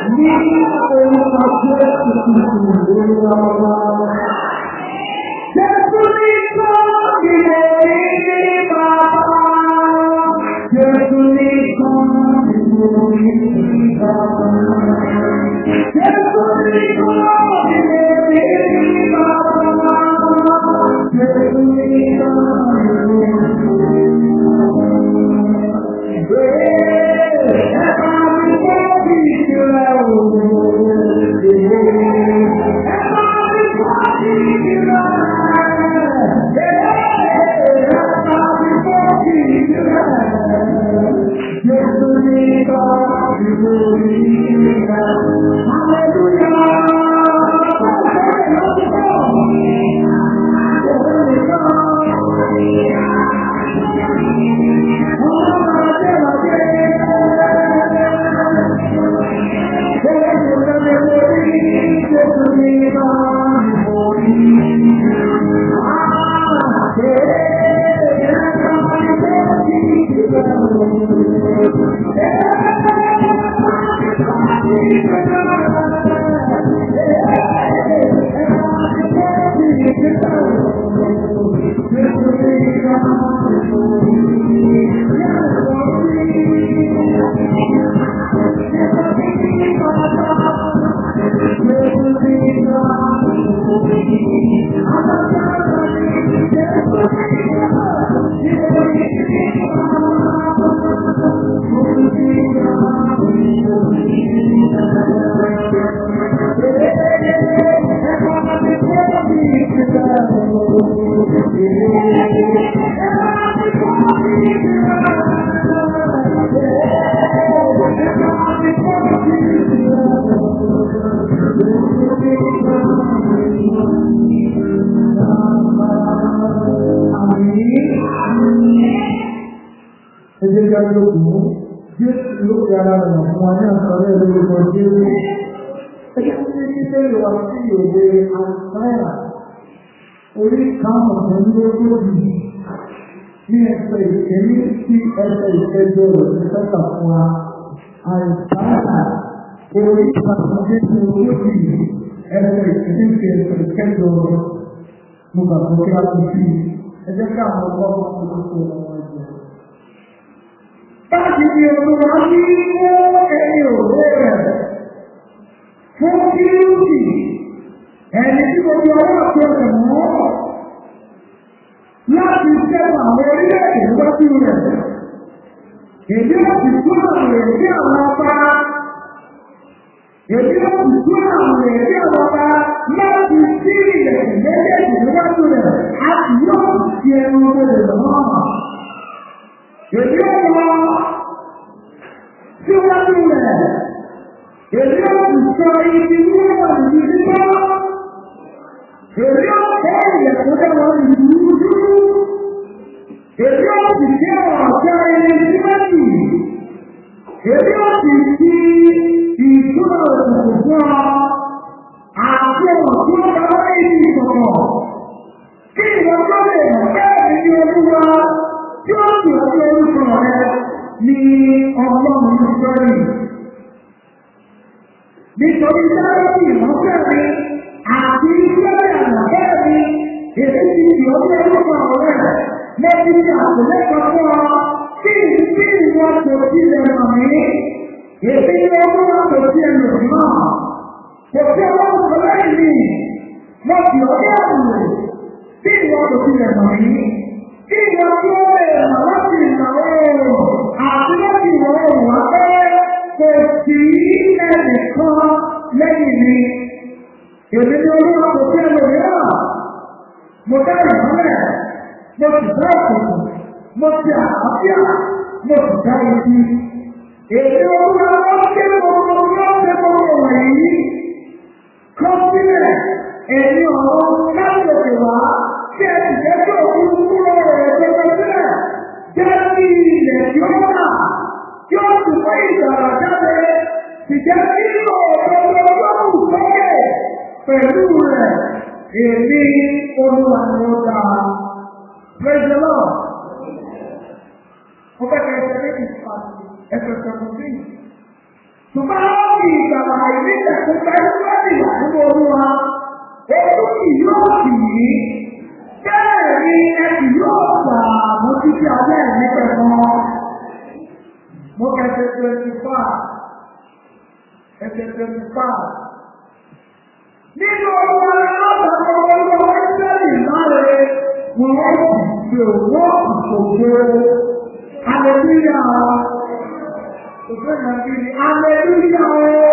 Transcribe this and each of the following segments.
ní orúkọ Jésù Kristu lórí ọmọ. Jésù ní kọ́ ilé ní bàbá. Jésù ní kọ́ ilé ní bàbá. Jésù ní kọ́ ilé ní bàbá. Jésù ní kọ́ ilé ní ẹjẹ́ ká lókùn jésù ló fi ara rẹ̀ fún wa ní àkọọ́lẹ̀ lórúkọ jésù ẹjẹ́ tí ní ṣe ìwà sí òwe àìsáyà orí karùn-ún lógójì ní ẹsẹ̀ ìkẹ́lí sí ẹsẹ̀ ìkẹjọ rẹ̀ ní sẹ́kà fún wa àìsáyà orí karùn-ún lógójì ẹsẹ̀ ìkẹ́lí sí ẹsẹ̀ ìkẹjọ rẹ̀ mo gbàgbọ́ kí a ti fi ẹjẹ́ káwọn ọgbọ́n tó tó tó ọmọ ẹgbẹ́ láti fi olúwa ní fún ẹni òwe rẹ̀ fún kílùkì ẹni tí gbogbo ọwọ́ àti ọ̀rẹ́ mọ́ láti ṣẹ́gun àwọn orílẹ̀-èdè níwájú rẹ̀ èdè láti tún àwọn èdè àwọn ọba èdè láti tún àwọn èdè àwọn ọba láti sí ilẹ̀ méjèèjì níwájú rẹ̀ a sì yóò fi ẹnu ọmọdé lọ́wọ́ èdè ọmọ síwájú rẹ̀ èdè ọmọ sọ ibi wúwo ìlú nígbà èdè ọmọ ilẹ̀kùn dáwọn ìlú dúdú èdè ọmọ jẹ́ ọ̀já ilé síwájú èdè ọmọ ti ìṣúná òkùnkùn fún ọ àti ọ̀tún ọ̀gá ìdí ìsọ̀kọ̀ kí ìwọ̀n tó lè mọ̀ bẹ́ẹ̀ ni olúwa tí ó sì ọjọ́ orúkọ rẹ ní ọlọ́run sọ́rí. Nítorí sáyẹ́ǹsì ìmọ̀ọ́fẹ́ mi àti iṣẹ́ àgbàfẹ́ mi, èyí ti fi ọjọ́ orúkọ rẹ lẹ́bí àtìlẹ́kọ̀ọ́ fún ọ tí tí ìwọ́n tó tilẹ̀ mọ̀ mí. Èyí ni ọdún wọn tó tilẹ̀ lò náà. Kò sí ọlọ́run tó lẹ́yìn mi. Mo fi ọjọ́ àbùrù tí ìwọ́n tó tilẹ̀ mọ̀ mí kí ìwọ tí ó lè rà láti ìgbà oòrùn àti láti ìwọ̀ oòrùn wá pé kò sí ẹnìkan lẹ́yìn mi. Èmi ni olúwa kò sí ẹlòmíràn. Mo dá ìmọ́lẹ̀, mo sì dá òkùnkùn, mo ti àlàáfíà, mo sì dá ibi. Èmi olúwa wọ́n ké gbogbo wọ́n ké gbogbo wọ̀nyí. Kọ́ sílẹ̀, èmi ọ̀rọ̀ láti òkè wá tí ẹ sì jẹ́ tó òun kúrò rẹ̀ gbogbo sílẹ̀ jẹ́ kí ilẹ̀ tí ó wà tí ó sì fún ìgbàlá jáde sì jẹ́ kí òdodo lọ́wọ́ sókè pẹ̀lú rẹ̀ èmi olúwa ni ó dá praise the lord mo fẹ́ kẹ́ ẹsẹ̀ méjì pa ẹsẹ̀ seventeen ṣùgbọ́n fi ìgbàlá ìbílẹ̀ tó fẹ́ lọ́dì nínú olúwa. Ojú kì yóò kì í. Bẹ́ẹ̀ ni ẹ kì yóò gbà mú títí alẹ́ mi pẹ̀lú. Mo kẹsẹ̀ twenty five. Ẹsẹ̀ twenty five. Nínú ọmọ alábàápọ̀ ọmọ Ísírẹ́lì láre, wọ́n wá sì ṣe owó ìṣòro. Aleluya! Òṣèlú Nàìjíríà, aleluya!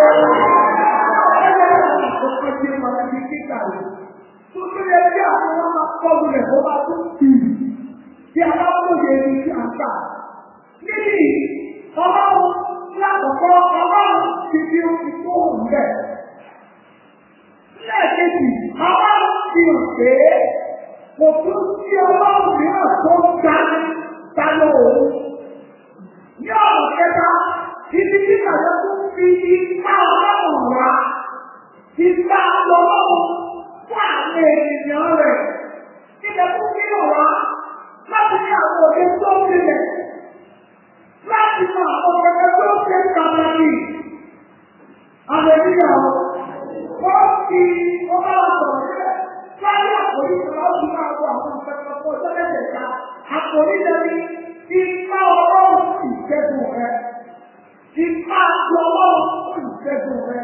Ọkọ̀ tí ó máa di kíkà rẹ̀. Tó tó yẹ kí àwọn ọmọ máa kọ́ lulẹ̀ kó bá tún kì í. Bí a bá kóye ní kí a kà. Níbi ọlọ́run lákòókò ọlọ́run ti fi oṣù tó wù bẹ́ẹ̀. Lẹ́ẹ̀kejì, ọlọ́run fi hàn pé kò tún sí ọlọ́run mìíràn tó ń ga dáná òun. Ní ọ̀nà kẹta, ibi tí kàdé tún fi ipá ọlọ́run wá, ipá ọlọ́run fún àwọn ènìyàn rẹ̀. Ilẹ̀ tún kí lọ wá láti ní àwọn òde tó ń tilẹ̀. Láti mọ àwọn kẹ̀kẹ́ tó ń ṣe pàtàkì. Àlejò wọ́n fi ọba ọ̀sọ̀ sílẹ̀. Láyé àkòrí ìjọba ó ti máa wọ àwọn akẹ́kọ̀ọ́ tó tẹ́lẹ̀ ká. Àkòrí lẹ́ni ipá ọlọ́run ìṣẹ́gun rẹ̀. Ipá ọlọ́run ìṣẹ́gun rẹ̀.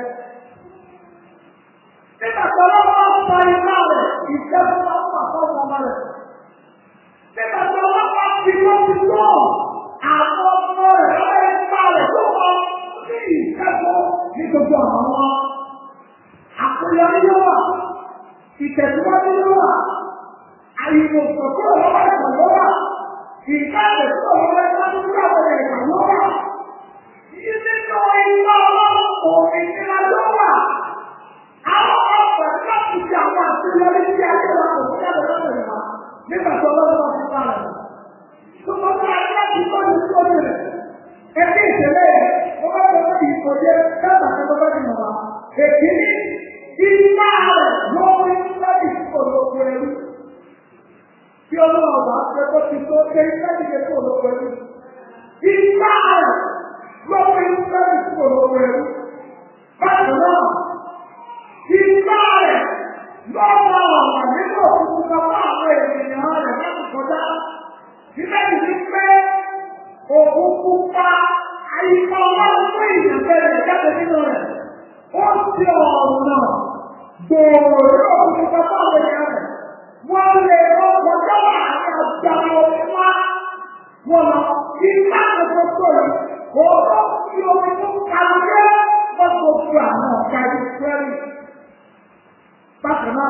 Nígbà tí ọlọ́run sọ ipá rẹ̀, ìṣẹ́gun máa ń pàpọ̀ ọmọ rẹ̀. Nígbà tí ọlọ́run fi wọ́n ti tó àwọn ọmọ rẹ̀ lọ́wọ́ ipá rẹ̀ tó wọ́n ní ìṣẹ́gun ní gbogbo àwọn ọmọ. Àkóyọrí ló wà, ìtẹ̀síwájú ló wà, àyìnbó sọ̀tún ọ̀rọ̀ ẹ̀kọ́ ló wà, ìkáàdé tó ọ̀rọ̀ ẹ̀kọ́ tó kúrò àwọn ẹ̀kọ́ ló wà. Nínú ìwà ọlọ́run òmìnira ló wà. Àwọn ọ̀pọ̀ láti ṣe àwọn àṣeyọrí tí a ṣe wà kò sí ẹ̀rọ lọ́wọ́ ìwà nígbà tó lọ́wọ́ ti bá rẹ̀. Gbogbo tí a ṣe láti tọ́ ní sórí rẹ̀. Ẹbí ìṣẹ̀lẹ̀ ó bá tọ́ sí ìkòjé dábàá tó bá ti mọ̀ wá. Èkìní ìgbà rẹ̀ lórí láti olóko ẹrú. Tí ọlọ́wọ́ bá ṣe kó ti tó ṣe láti ṣe kó olóko ẹrú. Ìgbà rẹ̀ lórí láti kó olóko ẹrú. Bákan náà, ìgbà rẹ̀ lọ́wọ́ ọ̀nà nínú òkùnkùn kan fún àwọn ènìyàn rẹ̀ láti kọjá. Ilé ìlú pé òkun pupa àyíká ọlọ́run fún ìyànfẹ́ rẹ̀ jáde nínú rẹ̀. Ó ti ọ̀nà gbòòrò òkùnkùn kan fún àwọn ènìyàn rẹ̀. Wọ́n lè lọ kọjá láàrin àgbà omi wá. Wọ́n lọ ìgbà tuntun tó yìí. Òórùn tí omi tó kàwé wọ́n tó fi àwọn ọ̀gá ìfẹ́rì. Bákan náà,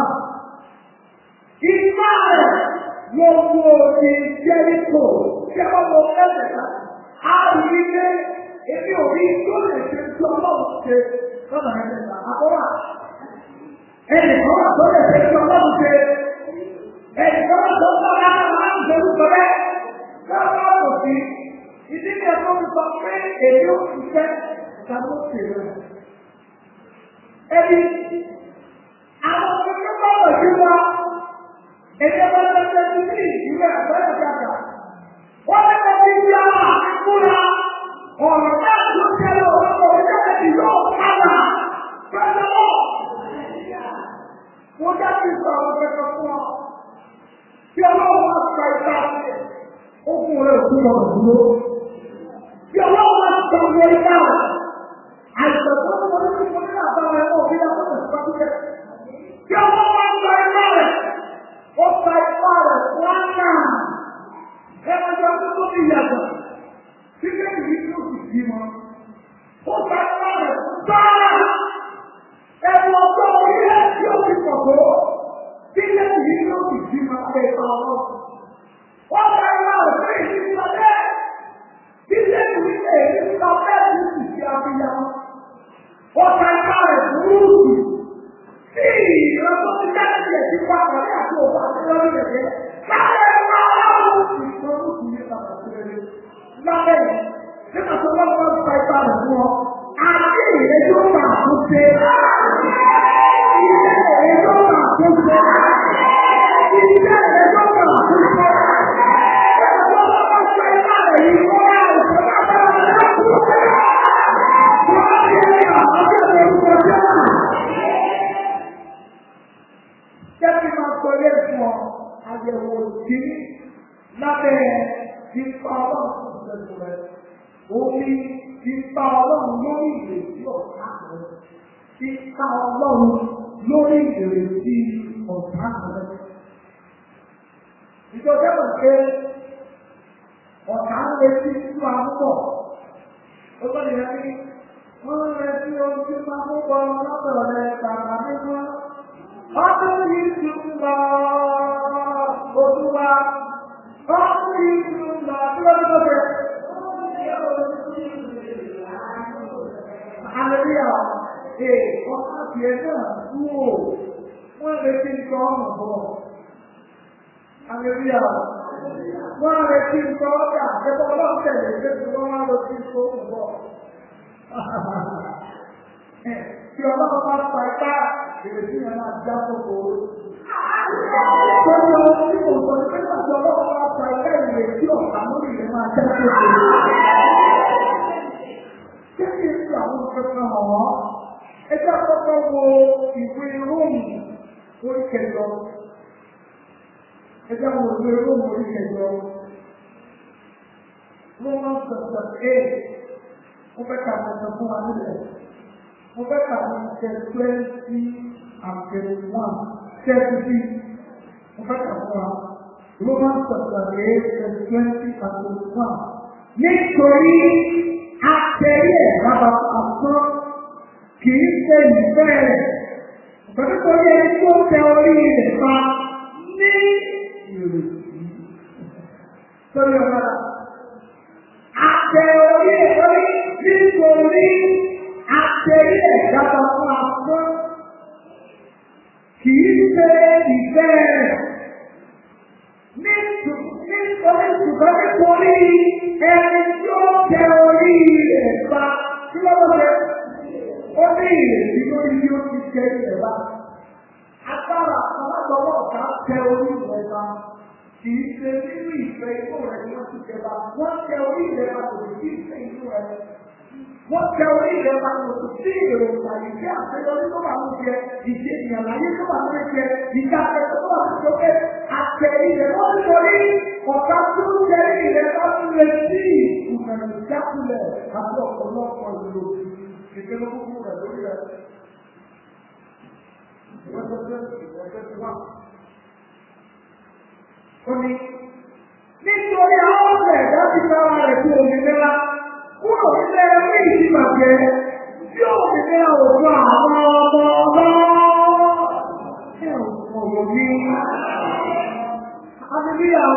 ìgbà rẹ̀ wọ́n mú òde Jẹ́ríkò tí a bá wọ ẹ̀sẹ̀ náà. A rí i pé èmi ò rí tó lè ṣe tí ọlọ́run ṣe lọ́nà ẹ̀sẹ̀ náà. Àbọ̀wà ẹnì kan wà tó lè ṣe tí ọlọ́run ṣe. Ẹnì kan wà tó lọ́wọ́ láti máa ń ṣe orúkọ rẹ̀. Lọ́wọ́ kò sí. Ìdí ni ẹ̀kọ́ mi sọ pé èyí ò fi fẹ́ ìdáwó ṣe rẹ̀. Ẹbí àwọn ọmọ tó bá wọ̀ sí wa. Èdè wọn lọ sí ẹbí ní ìwé àgbẹ̀rẹ̀ dàgbà. Wọ́n ti kọ́ sí ibi àwọn àkúrà. Ọ̀rọ̀ náà ló tẹ́lẹ̀ ọ̀rọ̀ orílẹ̀ èdè yóò padà. Pẹ̀lú ọ̀. Mo dájú sọ àwọn kẹ̀kẹ́ fún ọ. Bí ọlọ́run máa sọ ìta okùn rẹ̀ òkú lọ dúró. Bí ọlọ́run máa sọ ìwé ìta rẹ̀. Àìsàn tó ń wọlé ní mo ní àbáwọn ẹ̀kọ́ òbí náà wọ́n ti sọ́kú jẹ́. Bí ọlọ́run máa sọ ìta rẹ̀. Ó sọ ìta rẹ̀ fún àná. Ẹ̀rọ ìjọ tó tó ti yàtọ̀. Títí ìdí tó sì bí wọn. Ó sọ ìta rẹ̀ fún sáà. Ẹ̀rọ ọjọ́ orílẹ̀ tí ó ti pọ̀ tó. Títí ìdí tó sì bí wọn pé ọlọ́run. Wọ́n bá ń wá òfin ìdílé bẹ́ẹ̀. Ilé ìwé èyí sọ bẹ́ẹ̀ ní ìsì abiyamọ. Wọ́n bá ń bá rẹ̀ fúrúùtù. Sí ìrọ̀lọ́ ti jáde jẹ̀ sí pàpọ̀ ní àti òwò àti lórí rẹ̀. Lábẹ́ ẹ̀rọ aláwọ̀ ìṣòro kù ní pàtàkì rẹ̀. Lábẹ́ yìí, nígbà tó wọ́n bá ń pa ipa rẹ̀ fún ọ, àti ìrẹ́ yóò bá àtúnṣe. Ilé ìrẹ́ yóò bá àtúnṣe. Ilé ìrẹ́ yóò bá àtúnṣe. Thank you. Omi ipa ọlọ́run lórí ìrètí ọ̀tá rẹ̀. Ipa ọlọ́run lórí ìrètí ọ̀tá rẹ̀. Ìjọba mọ̀ pé ọ̀tá ń retí sí wa púpọ̀. Ó gbọ́dọ̀ yẹ kí wọ́n ń retí ohun tí máa mú bọ́ lọ́dọ̀ rẹ̀ bàbá mímọ́. Ọdún yìí ti ń lọ Olúwa. Ọdún yìí ti ń lọ bí wọ́n tó bẹ̀. Hallelujah. Ee, ọ̀tá tiẹ̀ náà dúró. Wọ́n retí nǹkan ọ̀nà bọ̀. Hallelujah. Wọ́n retí nǹkan ọ̀gá. Ẹgbẹ́ ọlọ́run tẹ̀lé ṣé tí wọ́n wá lọ sí nǹkan ọ̀nà bọ̀. Tí ọlọ́run bá pa ipá, ìrètí yẹn máa já sóko. Tọ́jú ọdún tí kò sọ ní pé pàṣẹ ọlọ́run bá pa ipá ìrètí ọ̀tá lórí ìrìn máa já sóko. Kí ni èsì àwọn ìfẹ́fẹ́ hàn wọ́n? Ẹgbẹ́ àkọ́kọ́ wo ìwé Róòmù orí kẹjọ. Ẹgbẹ́ àwọn ìwé Róòmù orí kẹjọ. Romans chapter eight. Mo fẹ́ ka àtẹ̀sẹ̀ fún wa nílẹ̀. Mo fẹ́ ka àtẹ̀sẹ̀ twenty and twenty one. Thirty. Mo fẹ́ ka fún wa. Romans chapter eight verse twenty and twenty one. Nítorí àtẹ̀rí ẹ̀ bàbá àtọ́ kì í ṣe ìfẹ́ rẹ̀. Pẹ̀lú torí ẹni tó tẹ orí rẹ̀ pa ní ìrètí. Sọ́rí ọ̀gá. Àtẹ orí ẹ̀ lórí nítorí àtẹ̀rí ẹ̀ bàbá àtọ́ kì í ṣe ìfẹ́ rẹ̀. Nítorí ṣùgbọ́n nítorí ẹni tí ó tẹ orí rẹ̀ pa kí ló wọ́n fẹ́? Ó ní ìrètí lórí bí ó ti tẹ ilẹ̀ bá. Agbára alágbọ̀wọ́ ọ̀gá tẹ orí rẹ̀ bá. Kì í ṣe nínú ìfẹ́ inú rẹ̀ ni wọ́n ti tẹ bá. Wọ́n tẹ orí rẹ̀ bá kò sí ìfẹ́ inú rẹ̀. Wọ́n tẹ orí rẹ̀ bá kò sí èròǹgbà ìfẹ́ àṣeyọrí tó wà ní jẹ, ìṣe ìyànláyé tó wà ní jẹ, ìjà tó wà ní sókè, àtẹ̀rí rẹ̀ wọ́n ń torí ọ̀gá tó ń tẹ̀rí rẹ̀ bá ń retí ìkùnà ìjákulẹ̀ àti ọ̀pọ̀lọpọ̀ ìlò ìpinnu kúkú rẹ̀ lórí rẹ̀. Ó ní nítorí àwọn ọ̀sẹ̀ ẹ̀dá ti sára rẹ̀ sí òmìnira kúrò nílé ẹgbẹ́ ìdíbàjẹ́ tí òmìnira òjò àwọn ọmọ ọlọ́. Ẹ ò mọ̀ ní. Hallelujah.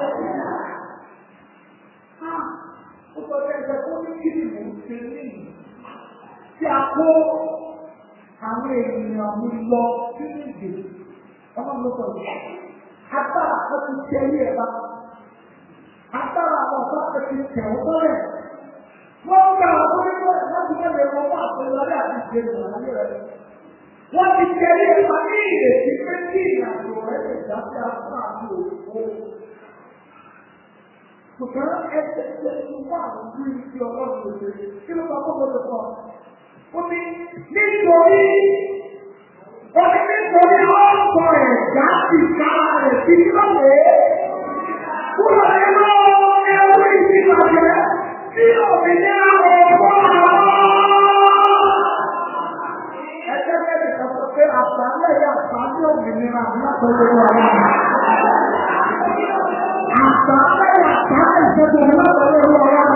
Ó sọ pé ẹgbẹ́ tó ní kí ni mò ń ṣe ní tí a kó àwọn ènìyàn mi lọ sínú ìdè. Ọmọ mi sọ yìí. Agbára kan ti tẹ ilé ẹ̀ bá. Agbára àwọn ọ̀gá kan ti tẹ̀ ọ́ bọ́lẹ̀. Wọ́n ń gba àwọn onígbọ̀ láti wọ́n lè wọ́n wá àpẹẹrẹ àti ìgbé ìrànlẹ́ rẹ̀. Wọ́n ti tẹ ilé ẹ̀ bá ní ìrètí pé kí ìrìnàjò rẹ̀ lè dá sí apá àti òkú. Ṣùgbọ́n ẹsẹ̀ ṣe ti wá àwọn ojú ìfi ọlọ́run lòdì. Kí ló bá kọ́kọ́ lè kọ́? Ó ní nítorí ó ní nítorí ọ̀pọ̀ ẹ̀dá ti ká rẹ̀ sí lọ́wọ́. Kúrò nínú ẹrú ìdíbàjẹ́ tí òmìnira ọ̀pọ̀ Ẹgbẹ́ mẹ́rin kan sọ pé àṣálẹ̀ yà àṣálẹ̀ òmìnira látọ̀lẹ́ wà lára. Àṣálẹ̀ yà àṣálẹ̀ ìṣẹ́gun látọ̀lẹ́ wà lára.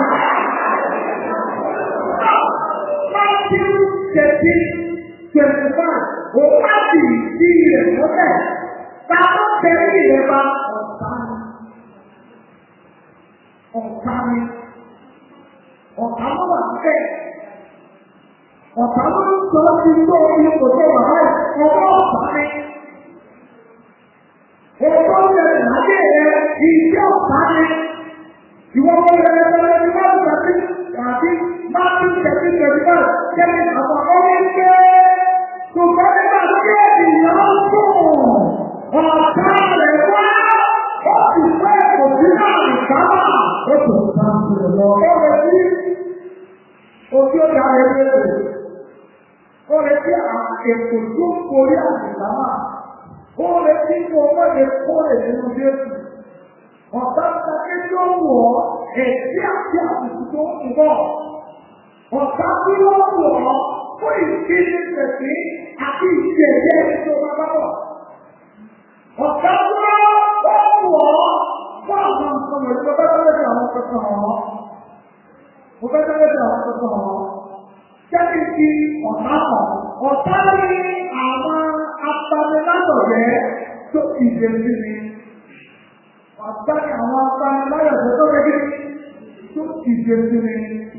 Matthew thirteen twenty five ó bá sì sí rẹ̀ mọ́lẹ̀. Táwọn tẹ̀lé rẹ̀ bá ọ̀tá ni. Ọ̀tá ni. Ọ̀tá ló wà bẹ́ẹ̀. Ọ̀tá ló ń sọ sí tó omi kò tó wà báyìí. Ọwọ́ ọ̀tá ni. Ètò ìrẹ̀lẹ̀ láyé rẹ̀ ìṣe ọ̀tá ni. Ìwọ́n wọ́n rẹ̀ lẹ́lẹ́ ní wọ́n gbà sí àbí máàpì tẹ̀sí tẹ̀sí náà jẹ́ni àwọn ọmọ ike. Ṣùgbọ́n nígbà tí ènìyàn ń sùn, ọ̀tá rẹ̀ wá. Ó sì fẹ́ kò sí láàrin sábà. Ó sì ń bá ń sọ̀rọ̀ lọ. Ó rẹ̀ sí ojú ọ̀gá rẹ̀ léèrè. Ó rẹ̀ sí ètò tó ń borí àgbèlámà. Ó rẹ̀ sí kó o mọ̀lẹ́ kó lè nínú Jésù. Ọ̀tá ìtàkì tó ń wọ̀ ọ́, èsì àti àbùkù tó ń mú pọ̀. Ọ̀tá tí wọ́n wọ̀ ọ́ fún ìdíje tẹ̀sí àti ìdí ẹ̀jẹ̀ tó bá bá bọ̀. Ọ̀tá tí wọ́n wọ̀ ọ́ fún àwọn nǹkan wọ̀nyí mo fẹ́ tẹ́lẹ̀ sí àwọn kankan hàn. Mo fẹ́ tẹ́lẹ̀ sí àwọn kankan hàn. Jẹ́bi ti ọ̀tá kan. Ọ̀tá ní àwọn apanilátọ̀rẹ́ tó ìdè sí mi. Ọ̀tá ní àwọn apanilátọ̀rẹ́ tó rẹ̀ tó ìdè sí mi.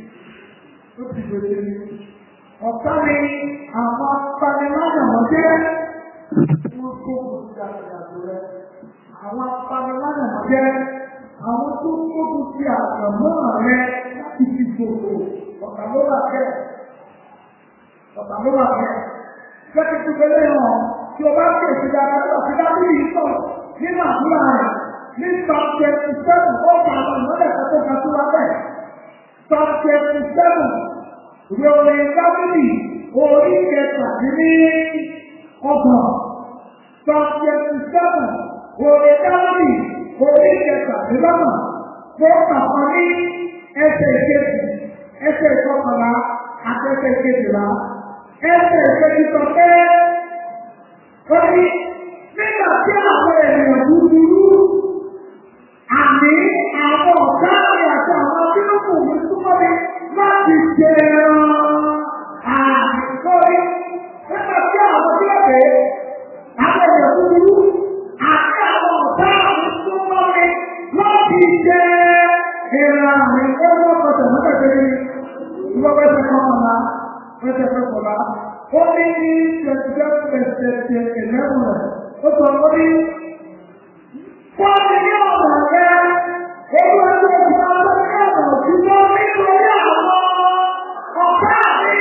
Tó ìdè sí mi. Ọ̀tá ní àwọn apanilátọ̀rẹ́ wọ́n kó gbogbo àgbàdo rẹ̀. Àwọn apanilátọ̀rẹ́ àwọn tó kókò sí àgbàmọ́ rẹ̀ láti fi gbogbo ọ̀tá ló wà bẹ́ẹ̀ ọ̀tà ló wà bẹ́ẹ̀. Jẹ́kí tó gbélé hàn tí o bá ń pèsè dáadáa tó àti dábí yìí sọ nínú àdúrà rẹ̀ ní twenty seven ó kà àwọn ìmọ̀lẹ̀ kan tó ga tó wá bẹ́ẹ̀. twenty seven ròyìn dábìlì orí kẹtàdínní ọgbọ̀n. twenty seven ròyìn dábìlì orí kẹtàdínlọ́gbọ̀n. Tó kàfọ́ ní ẹsẹ̀ ìkejì ẹsẹ̀ ìkọkànlá àtẹ̀sẹ̀ ìkejìlá ẹsẹ̀ ìkejì sọ pé ó ní nígbà tí àwọn ènìyàn búburú àmì àwọn ọ̀gá rẹ̀ àti àwọn tí ó kù mí súnmọ́ mi láti jẹ ẹran àìkórí nígbà tí àwọn tí ó pè é àwọn ènìyàn búburú àti àwọn ọ̀gá mi súnmọ́ mi láti jẹ ẹran àmì ó wọ́n kọ̀tẹ̀ mọ́tẹ̀tẹ̀ mi ìwọ́n bẹ́ẹ̀ fẹ́ kọ́ ọ̀la bẹ́ẹ̀ fẹ́ kọ́ ọ̀la ó ní ní twenty seven percent eleven rẹ̀ ó sọ ó ní wọ́n ti ní ọ̀nà rẹ̀ èyí wọ́n ti ní ọ̀nà rẹ̀ ọ̀nà òṣìṣẹ́ nítorí àwọn ọ̀gá mi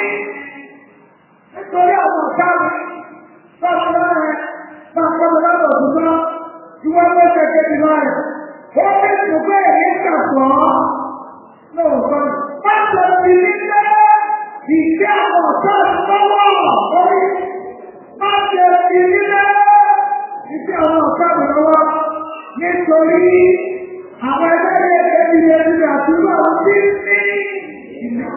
nítorí àwọn ọ̀gá mi báwo náà rẹ̀ máa kọ́ mi lọ́dọ̀ òṣìṣẹ́ ìwọ́n bẹ́ẹ̀ fẹ́ kéde láàyè ó ní ìṣùgbọ́n èyí kàtọ́ lóòótọ́ Pásọ̀ ti ní pé ìṣe àwọn ọ̀tá ìfọwọ́ orí. Pásọ̀ ti ní pé ìṣe àwọn ọ̀tá ìfọwọ́ nítorí àwọn ẹgbẹ́ ilé ẹgbẹ́ ilé ẹgbẹ́ àti irú àwọn tí ń ní ìlú.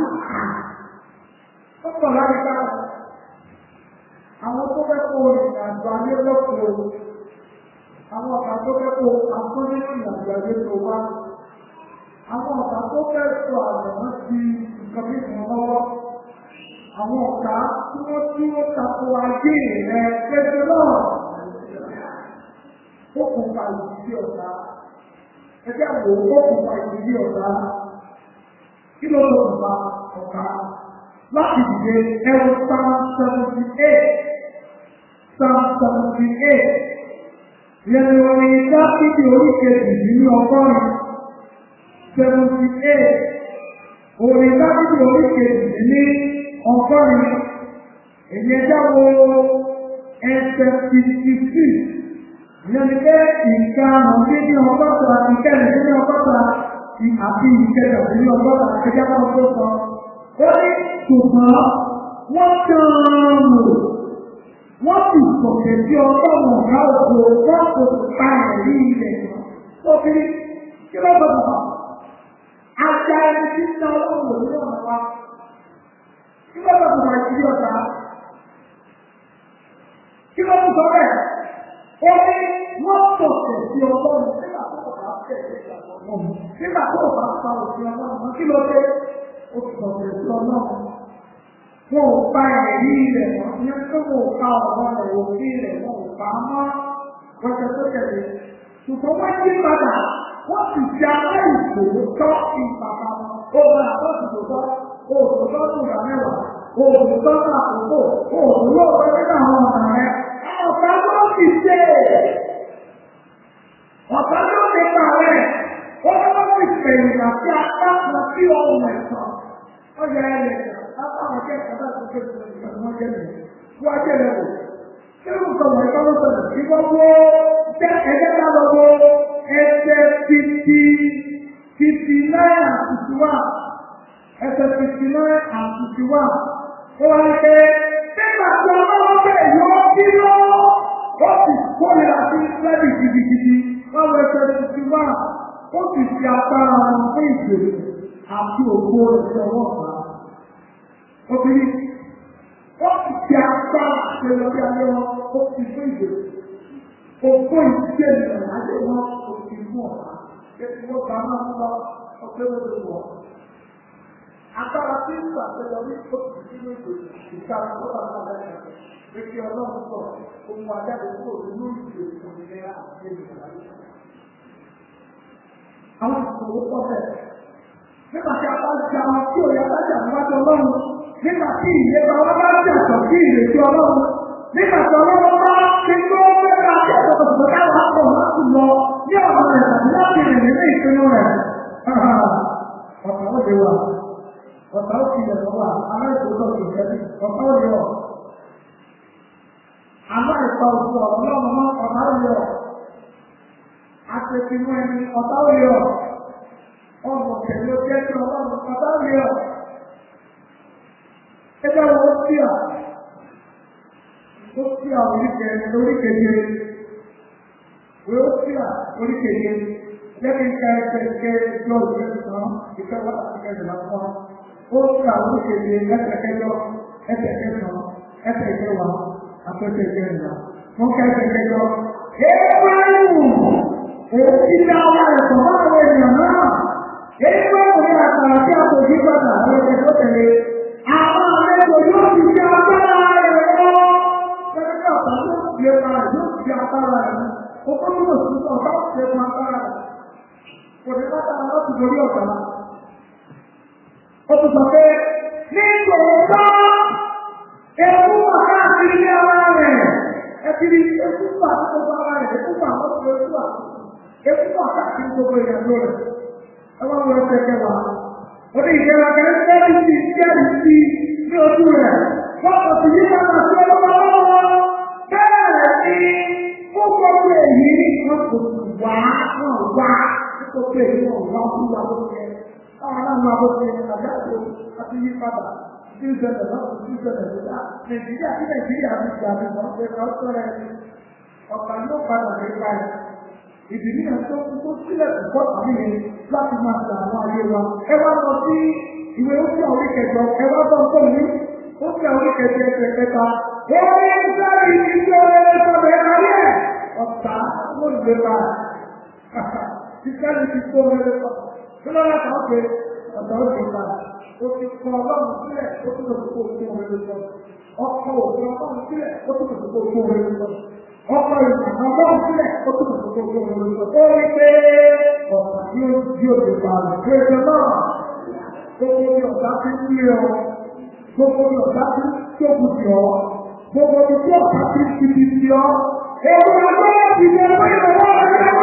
Ó pọ̀ láti ká àwọn tó fẹ́ kó ìrìnàjò ayé lọ́kùnrin àwọn ọ̀tá tó fẹ́ kó àtúndí ìrìnàjò ayé tó wá àwọn ọ̀tá tó fẹ́ sọ àjọ̀mọ́ sí nǹkan bí ìfún lọ́wọ́ àwọn ọ̀tá tí wọ́n tí ó tako ayé rẹ̀ pẹ̀lú náà ó kún fa ìdílé ọ̀tá ẹgbẹ́ àwò ó kún fa ìdílé ọ̀tá kí ló ló kún fa ọ̀tá láti dìde ẹrù psalm seventy eight psalm seventy eight yẹn ni orin dákìdì oríkèjì nínú ọgọ́rin seventy eight orin dábìlì oríkèjì ní ọgọ́rin èyí ẹjá wo ẹsẹ̀ fifty six ìyẹn ni pé nǹkan àwọn ní ọgọ́ta ìkẹrin ní ọgọ́ta àti ìkẹrin ní ọgọ́ta ẹjá wọn tó sọ ó ní ṣùgbọ́n wọ́n kàn lò wọ́n sì sọ̀kẹ̀ sí ọgọ́rùn-ún ọ̀gá òkú wọ́n kò pa ẹ̀rí ilẹ̀ tó fi kí ló gbọdọ̀ Ajá ẹni tí ń náwó wò ní ọ̀nà wa. Kí ló bá bàbá ìdílé ọ̀tá? Kí ló ń sọ bẹ́ẹ̀? Ó ní wọ́n tọ̀tẹ̀ sí ọlọ́run nígbà tó bá tẹ̀lé ìgbàgbọ́ náà. Nígbà tó bá pa òfin ọlọ́run náà, kí ló dé? Ó tọ̀tẹ̀ sí ọlọ́run. Wọn ò pa ẹ̀rí rẹ̀ mọ́, ìyẹn tó wọn ò pa ọ̀rọ̀ rẹ̀ òfin rẹ̀ wọn ò pa á mọ́. Wọ́n tẹ tó tẹ̀lé. Ṣùgbọ́n wọ́n yí padà wọ́n sì fi abẹ́ ìṣòro tọ́ ìpàpà òun àtọ́sùtòtọ́ òòtòtọ́ tó rà mẹ́wàá òòtòtọ́ tó àkókò òòtòló ọ̀rẹ́ nínú àwọn ọ̀nà rẹ̀ ọ̀pá ló ti ṣe ọ̀pá ló ti pa rẹ̀ ó ló ti pèyìn àti apá kan sí ohun ẹ̀sán ọjà ẹ̀rẹ̀ apá àwọn akẹ́kọ̀ọ́ bá tó kéde ìgbàgbọ́ jẹ́lẹ̀ wọ́n jẹ́lẹ̀ wò kí ló ń sọ wọ́n ẹ̀kọ́ ló sọ̀rọ̀ kí wọ́n wó ẹgbẹ́ ká lọ wó ẹsẹ̀ fifty fifty nine and fifty one ẹsẹ̀ fifty nine and fifty one ó wá ní pé nígbà tí ọlọ́wọ́ bẹ̀ yọ kí lọ ó sì kórìíra sí lẹ́bí gidigidi wọ́n wọ ẹsẹ̀ fifty one ó sì fi agbára wọn fún ìgbèrè àti òkú ẹ̀sẹ̀ ọwọ́ ọ̀gá. Obìnrin, ó ti di agbára àpẹẹrẹ bí alẹ́ wọn, ó ti fún ìdè. Òkú ìdíje ìrìn àjò wọn, ó ti fún ọ̀gá. Ètò wọn bá máa ń lọ ọgbẹ́ lórí wọn. Agbára tí ń ṣàpẹẹrẹ orí ó ti sínú ìdè ìtara tó bá máa bẹ̀rẹ̀. Ètò ọlọ́run sọ, ohun ajáde kúrò nínú ìdè òmìnira àti ìgbàlódé àwọn ìṣòro pọ̀ bẹ́ẹ̀. Nígbà tí a bá jà wọn tí òye alájà níwájú ọlọ́run, nígbà tí ìlera wọn bá jàtọ̀ sí ìrètí ọlọ́run, nígbà tí ọlọ́run bá ti tó mẹ́ta tí ẹ̀sọ́ tó táwọn àpọ̀ láti lọ ní ọ̀nà rẹ̀ tàbí láti rìn nínú ìpinnu rẹ̀. Ọ̀tá ó lè wà, ọ̀tá ó tilẹ̀ lọ wà, aláìsòótọ́ kì í jẹ́bi, ọ̀tá ó lè wọ̀. Aláìsọ òkú ọ̀rọ̀ náà ọ̀tá ó lè wọ̀ àtẹ̀sínú ẹni ọ̀tá òye ọ̀ ọ̀nà pẹ̀lú jẹ́ kí ọlọ́run ọ̀tá òye ọ̀ ẹgbẹ́ wo sí à ó sí à oríkèé oríkèé wo ó sí à oríkèé lẹ́bi ń ka ẹsẹ̀ ike jọ ìwé sàn ìfẹ́ wọ́n àti kẹsì lásán ó sí à oríkèé ẹsẹ̀ kẹjọ ẹsẹ̀ kẹsàn ẹsẹ̀ kẹwàá àtẹ̀sẹ̀ kẹrìnlá wọ́n ká ẹsẹ̀ kẹjọ. Ébáyìí èyí tí a wá ẹ̀sọ̀ bá àwọn ènìyàn náà èyí tó kò ní àkàrà tí a kò yí padà àwọn ẹgbẹ́ tó tẹ̀lé àwọn àlejò yóò fi ṣe agbára rẹ̀ lọ. Gẹ́gẹ́ bí ọ̀tá yóò fi ẹ̀ka rẹ̀ yóò fi agbára rẹ̀ mú. Ó kọ́ nínú òṣìṣẹ́ ọ̀tá ó fi ẹ̀ka agbára rẹ̀. Kò ní bàtà láti dorí ọ̀tá. Ó tún sọ pé ní tòótọ́ ewu wà káàkiri ní ara rẹ̀. Ẹ ti rí ewu wà ní gbogbo ara rẹ̀ ewu wà lọ́sọ̀rọ̀ ewu wà ewu wà káàkiri gbogbo ìyàgbọ́ rẹ̀. Ẹ wá wọ ẹsẹ̀ kẹwàá. Ó ní ìjẹba kẹrẹ́ tẹ́lẹ̀ sí jẹ́rìí sí ní ojú rẹ̀. Wọ́n kò sì yí padà sí ọlọ́wọ́ lọ́wọ́. Bẹ́ẹ̀ ni fún gbogbo èyí wọ́n kò sì wá wọ́n wá gbogbo èyí wọ́n wá fún wa bó ṣe. Báwọn náà máa bó ṣe àjáde àti yí padà. Bí ó ṣẹlẹ̀ lọ́wọ́ bí ó ṣẹlẹ̀ lọ́wọ́. Nàìjíríà tí Nàìjíríà ti gbà mí wọ́n ṣe kọ́ sọ́rọ̀ ẹni. Ọ̀pá yóò padà ní báyìí ìdílé yẹn tó tó sílẹ̀ púpọ̀ tàbí yẹn láti máa ṣe àwọn ayé wa. ẹ wá lọ sí ìwé oṣù àwọn ìkẹjọ ẹ wá bọ́ nǹkan ní oṣù àwọn ìkẹjọ ẹsẹ̀ kẹta. ó ní sẹ́yìn ìṣe ẹ̀sọ̀rọ̀ ẹ̀ka yẹ ọ̀tá ló ń gbé bá ìṣẹ́yìn ti tó mẹ́lẹ́ sọ. kí ló yẹ kàn pé ọ̀tá ó gbé bá o ti kọ ọlọ́run sílẹ̀ ó tún lọ sí kó o tó mẹ́lẹ́ sọ. ọkọ̀ òfin ọlọ́run sílẹ̀ ó tún lọ sí kó o tó mẹ́lẹ́ sọ ọkọ ìgbàgbọ́ bọ́ọ̀ sílẹ̀ ó tún kò tó tó tó lórí ó rí pé ọ̀sán yóò di òde pààlà pé ẹgbẹ́ náà gbogbo bí ọ̀gá ti ń lé ọ gbogbo bí ọ̀gá ti ń tóbi sí ọ gbogbo bí tí ọ̀gá ti ń tibi sí ọ èyí àgbẹ̀ ti di ẹgbẹ́ ìrọ̀lẹ́ ọ̀gá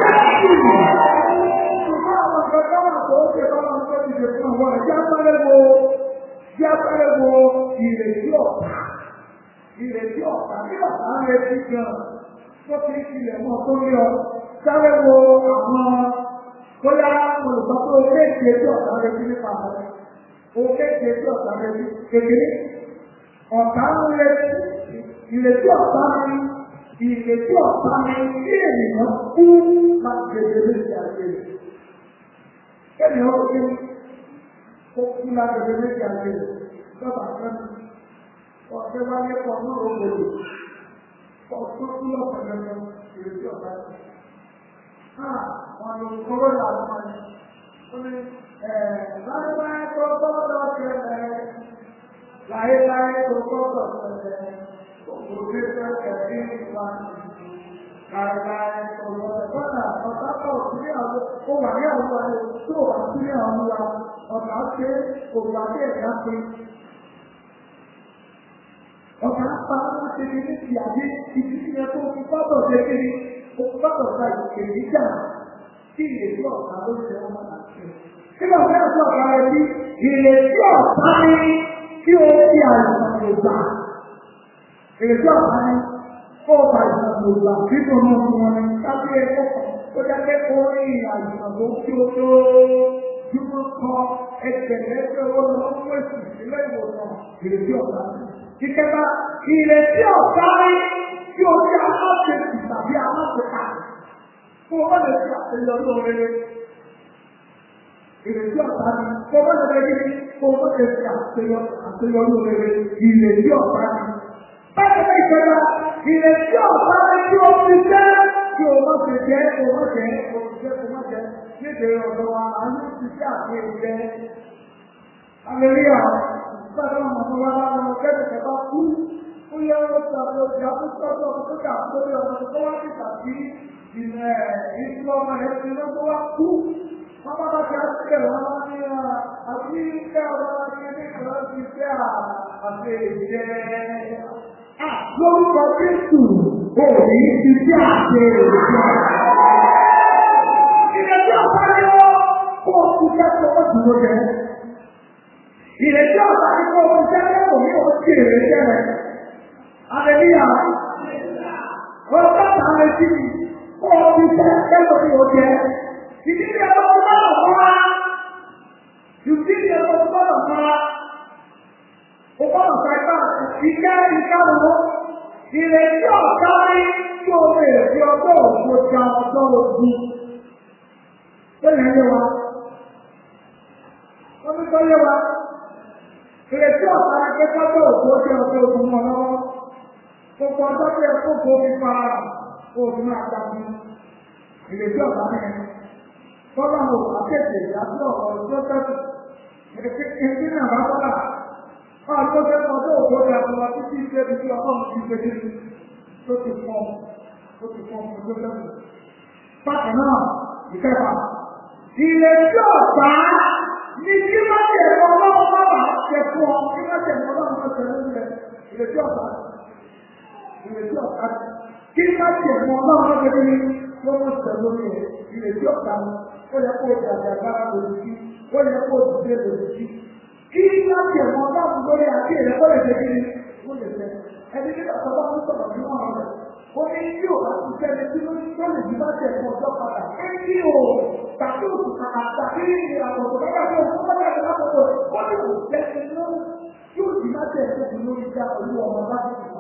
ṣùgbọ́n àwọn ọ̀gá náà tó ń ṣe báwọn ọ̀gá ti ṣe fún àwọn ẹ̀jẹ̀ apẹ́rẹ́ wo jẹ́ apẹ́rẹ́ wo ìrètí ọ̀gá ìrètí ọ̀tá ní ọ̀tá ń retí gan tó fi ilẹ̀ mọ́ tó lé ọ sáré wo àwọn bóyá olùkọ́ tó kéèké tí ọ̀tá retí nípa rẹ̀ o kéèké tí ọ̀tá retí kékeré ọ̀tá ń retí ìrètí ọ̀tá ní ìrètí ọ̀tá ní kí ènìyàn kú láti gbèdé méjì àti èrè kéèyàn ó kú kó kú láti gbèdé méjì àti èrè lọ́ba fẹ́mi ọ̀sẹ̀ bá yẹ kọ́ ní òwòlò ọ̀sẹ̀ tó lọ pẹ̀lẹ́pẹ̀ ìrètí ọ̀gá rẹ̀. Wọ́n lò kọ́wé làwọn ọmọ yẹn. Ó ní láéláé tó gbọ́dọ̀ ṣẹlẹ̀ láéláé tó gbọ́dọ̀ ṣẹlẹ̀ òkúté ṣẹlẹ̀ ní ìwà láéláé tó gbọ́dọ̀ gbọ́dọ̀ ọ̀tá pọ̀ sí àwọn ó wà ní àwọn ọmọ tó wà sí àwọn ọmọ ọ̀tá ṣe òwò àti ẹ̀dá pé ọ̀gá pa láti ní ní ti àbí ibi tí yẹn tó fi gbọ́dọ̀ ṣe kiri o gbọ́dọ̀ gba ìkèrè níjà tí ìrètí ọ̀gá ló ṣe ọmọ àti nígbà tí wọ́n sọ ọ̀gá rẹ̀ bí ìrètí ọ̀gá ní kí o fi àìsàn lò gbà ìrètí ọ̀gá ní kó o fa àìsàn lò gbà kí o mú fún wọn ní sábẹ́ ẹ̀kọ́ ó jẹ́ pé kó o rí àìsàn tó kí o tó dúró kọ ẹgbẹ̀lẹ́gbẹ̀ owó lọ́wọ́ fún èsì ìpínlẹ̀ ìwòsàn ìrètí ọ̀gá ní ìkẹta ìrètí ọ̀gá rí tí o ní aláṣẹ́sì tàbí aláṣẹ́ka fún ọmọ lè fi àṣeyọrí oríire. ìrètí ọ̀tá ni kó o mọ̀tẹ́ kí ni kó o mọ̀tẹ́ fi àṣeyọrí rere ìrètí ọ̀tá ni. báyọ̀ bá ìjọba ìrètí ọ̀tá ni kí o fi jẹ́ kí o má fi jẹ́ kó o má jẹ́ kó o jẹ́ kó o má jẹ́ níbi ọ̀dọ̀ wa àánú ti ṣe àfihàn jẹ́. Aleluya, bàbá ọmọ wa lọ kẹ́kẹ́ kẹta kú ó yẹ ó ti àbí ọjà tó tọ́jú ọmọ tó kà lórí ọmọ tó wá sí tàbí ìrìn ìṣú ọmọ rẹ̀ ti lọ́gbọ́ wá kú. Wọ́n bá bá ti àṣìkè wọn wá ní àbí kẹ́ ọ̀rọ̀ ní ní ìṣòro ti fẹ́ àti ìjẹ́. Lórúkọ Jésù, òní ti sí àti èròjà. Ìrètí ọ̀pá ni ó kó o ti kẹ́kọ̀ọ́ ó dúró jẹ. Ìrètí ọ̀pá ni kó o ti kẹ́kọ̀ọ́ ní o ti èrè jẹ́ Aleluya. Ọjọ́ àwọn ẹtí mi, ó fi jẹ́ ẹgbẹ́ mi ò jẹ́. Ìdílé ẹ̀rọ tó bá lọ fún wa. Ìdílé ẹ̀rọ tó bá lọ fún wa. Ó bá lọ fún ẹgbẹ́ ìjẹ́ ìkáwọ́. Ìrètí ọ̀gá ní tí o lè fi ọjọ́ òkú ja ọjọ́ ogun. Bẹ́ẹ̀ni ẹyẹ wa. Wọ́n ní kọ́ yé wa. Ìrètí ọ̀gá ní pé kọ́jọ́ òkú jẹ́ ọjọ́ ogun mọ́ lọ́wọ́ gbogbo ọjọ́ tó yẹ kó kó nípa oògùn àtàkùn ìrètí ọ̀gá mẹ́rin tọ́lá ò àtẹ̀tẹ̀ àti ọ̀rọ̀ tó tẹ̀sí ètí náà bá tọ́lá ọ̀ tó tẹ́ kọ́ tó òkú ọjà tó wá títí ṣe ibi tí ọlọ́run ti gbé dé tó ti fọ́ tó ti fọ́ ọmọ tó tẹ̀sí. bákan náà ìkẹfà ìrètí ọ̀gá ní kí má jẹ̀ ọlọ́run má bàa ṣe fún ọ kí má jẹ̀ ọlọ́run má ṣe lórí rẹ̀ ìrètí ọ̀gá ìrètí ọ̀tá kí má tiẹ̀ mọ ọlọ́run lọ́dẹ ní lọ́wọ́ sẹ̀ lórí ẹ̀ ìrètí ọ̀tá ni ó yẹ kó o di àjàgbára lòdì sí ó yẹ kó o dìde lòdì sí kí má tiẹ̀ mọ ọlọ́run lórí àti ìrẹ́ kó lè ṣe kí ni ó lè ṣe ẹni tí ọ̀tá bá ń sọ̀rọ̀ ní wọn rẹ̀ ó ní kí o bá ti sẹ́ni tí ó tó lè di bá tiẹ̀ mọ ọjọ́ padà pé kí o tàbí òkú kàkà tàbí àwọn ọ̀dọ́ bá bá tó bá bá tó bá tó ó ní kò jẹ́ ẹni yóò di bá tiẹ̀ tó lórí já olú ọmọ bá ti sọ̀rọ̀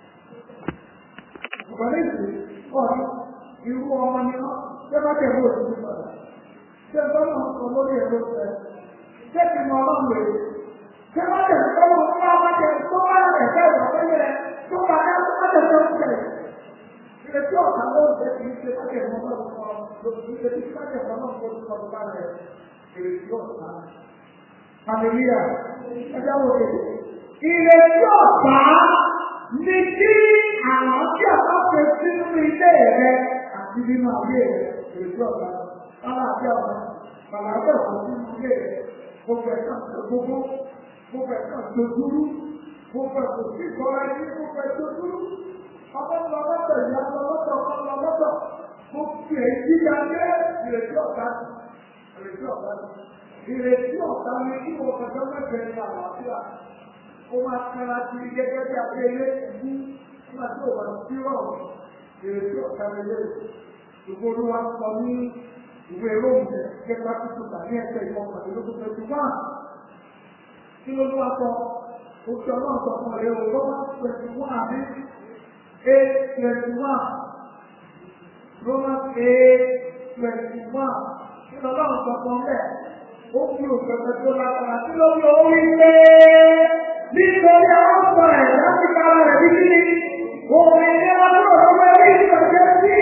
ìpàdé ìsìn ọ̀rọ̀ irú ọmọ ni wọ́n ṣé bá tẹ̀ bó ti padà ṣé bọ́lá ń sọ lórí ẹ̀rọ ṣẹ ṣé kì mọ ọlọ́run rè ṣé bá tẹ̀ tọ́wọ́ tó bá bá tẹ̀ tó bá rẹ̀ fẹ́ wọ̀ fẹ́lẹ́ rẹ̀ tó bá dá tó bá tẹ̀ tó ń tẹ̀ ìrètí ọ̀tá ló ń tẹ̀ kì í ṣe bá tẹ̀ mọ́ ọlọ́run kọ́ lórí ìrètí bá tẹ̀ mọ́ ọlọ́run kọ́ lórí ọ̀tá rẹ̀ ìrètí ọ̀tá hallelujah ẹjọ́ wo ìrètí ọ̀tá ní kí àlàáfíà bá fẹ́ sínú ilé rẹ àti nínú ayé rẹ èso ọ̀gá àlàáfíà ọ̀gá àlàáfíà ọ̀gá sínú ilé rẹ gbogbo ẹ̀ka gbogbo gbogbo ẹ̀ka dojúrú gbogbo ẹ̀kọ́ sí ìkọ́ra ẹni gbogbo ẹ̀ka dojúrú ọmọ ńlọ lọ́tọ̀ ìyá ńlọ lọ́tọ̀ ọmọ ńlọ lọ́tọ̀ gbogbo èyí ya jẹ́ ìrètí ọ̀gá ìrètí ọ̀gá ìrètí ọ̀gá ni kí wọ́n kọjọ́ mẹ́fẹ̀ẹ́ ní àlàáfíà ó máa kára sí gẹ́gẹ́ bí abẹ́lé ẹ̀bú nígbà tí ò bá sí rọ̀ ìrètí ọ̀tá lélẹ̀. Ìgbó olúwa sọ ní ìwé róòmù kẹta tuntun tàbí ẹsẹ̀ ìwọ̀n pàtẹ́lógún twenty one. Kí ló lúwa sọ? Oṣù ọlọ́run sọ fún ọ̀rẹ́ o, Rọ́mà twenty one àbí eight twenty one. Rọ́mà eight twenty one. Kí ló lọ́run sọ fún ọ̀rẹ́? Ó fi òṣèlú tó lágbára kí ló lọ orí pé nítorí àwọn ọmọ ẹ̀ láti kára rẹ̀ bí kí ni òmìnira tó ọmọ ẹbí ìgbàjẹ́ sí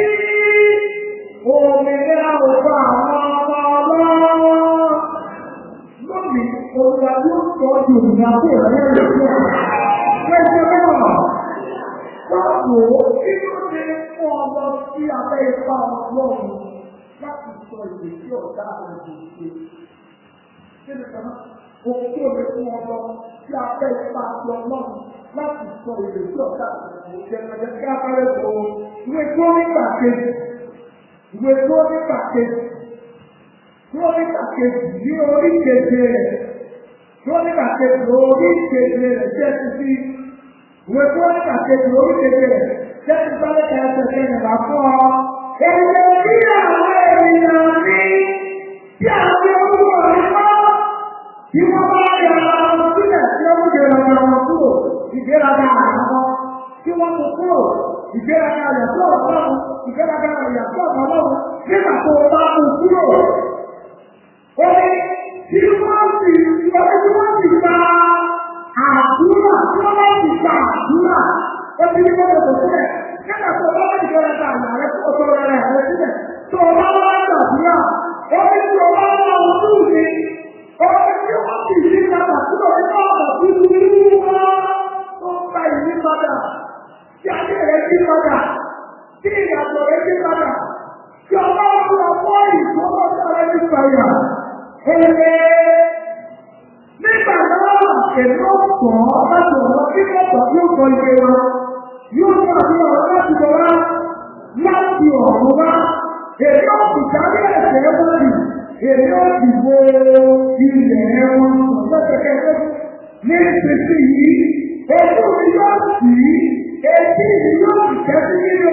òmìnira òfò àwọn ọmọ ọlọ́run lónìí olùwà tó sọ di òmìnira tó rẹ̀ rẹ̀ sí ẹ̀ pẹ̀sẹ̀ náà wọ́pọ̀ kí ló dé fún ọmọ sí abẹ́ ipá ọlọ́run láti sọ ìrètí ọ̀gá rẹ̀ kò ṣe kí ni kan náà òun tó lè fún ọmọ tí a fẹ́ ipa ti ọlọ́run láti sọ èdè tí ọ̀gá ìjẹ̀mọ̀jẹ̀ kí a fẹ́rẹ̀ sọ ìwé tó nígbà kejì ìwé tó nígbà kejì tó nígbà kejì ní orí keje rẹ̀ tó nígbà kejì orí keje rẹ̀ jẹ́ títí ìwé tó nígbà kejì orí keje rẹ̀ jẹ́ títí sáré kẹsẹ̀ kẹyìn là fún ọ. Èdè bí àwọn ènìyàn ní bí àwọn olúwo rẹ̀ kọ́. Bí wọ́n bá yà àwọn sílẹ̀ tí ó ń gbéraga wọn kúrò, ìgbéraga àwọn tí wọ́n kó kúrò, ìgbéraga rẹ̀ tó ọ̀pọ̀lọpọ̀, ìgbéraga rẹ̀ yà tó ọ̀pọ̀lọpọ̀, nígbà tó o bá kó kúrò. Ó ní tí wọ́n sì ìwọ́n tí wọ́n sì gba àdúrà tí wọ́n bá sì gba àdúrà ó ti ní kókò tó sílẹ̀ nígbà tó bá wọ́n ìjọba ta àyà rẹ kó tó rẹ rẹ sílẹ̀ tó bá wọ́n gbàdúrà ó ní tí o bá wọ́n ojú mi ó ní tí wọ́n sì yí padà tí o ní ọ̀nà búburú wọn tó ń gba ìyí padà tí ayé rẹ yí padà tí ìyàtọ̀ rẹ yí padà tí ọba wọn lọ fọ́ ìfowó sáré ní fàyà èlé nígbà náà èmi ó sọ láti ọ̀rọ̀ tí wọ́n sọ yóò sọ ike wa yóò sọ àti ọ̀rọ̀ láti lọ wá láti ọ̀rọ̀ wá èmi ó sì dárí ẹ̀sẹ̀ wọn jù èmi ó sì wo ilẹ̀ wọn lọ́sẹ̀kẹsẹ̀ ní ìpèsè yìí ojú mi yóò sì etí mi yóò sì kẹ́sí nínú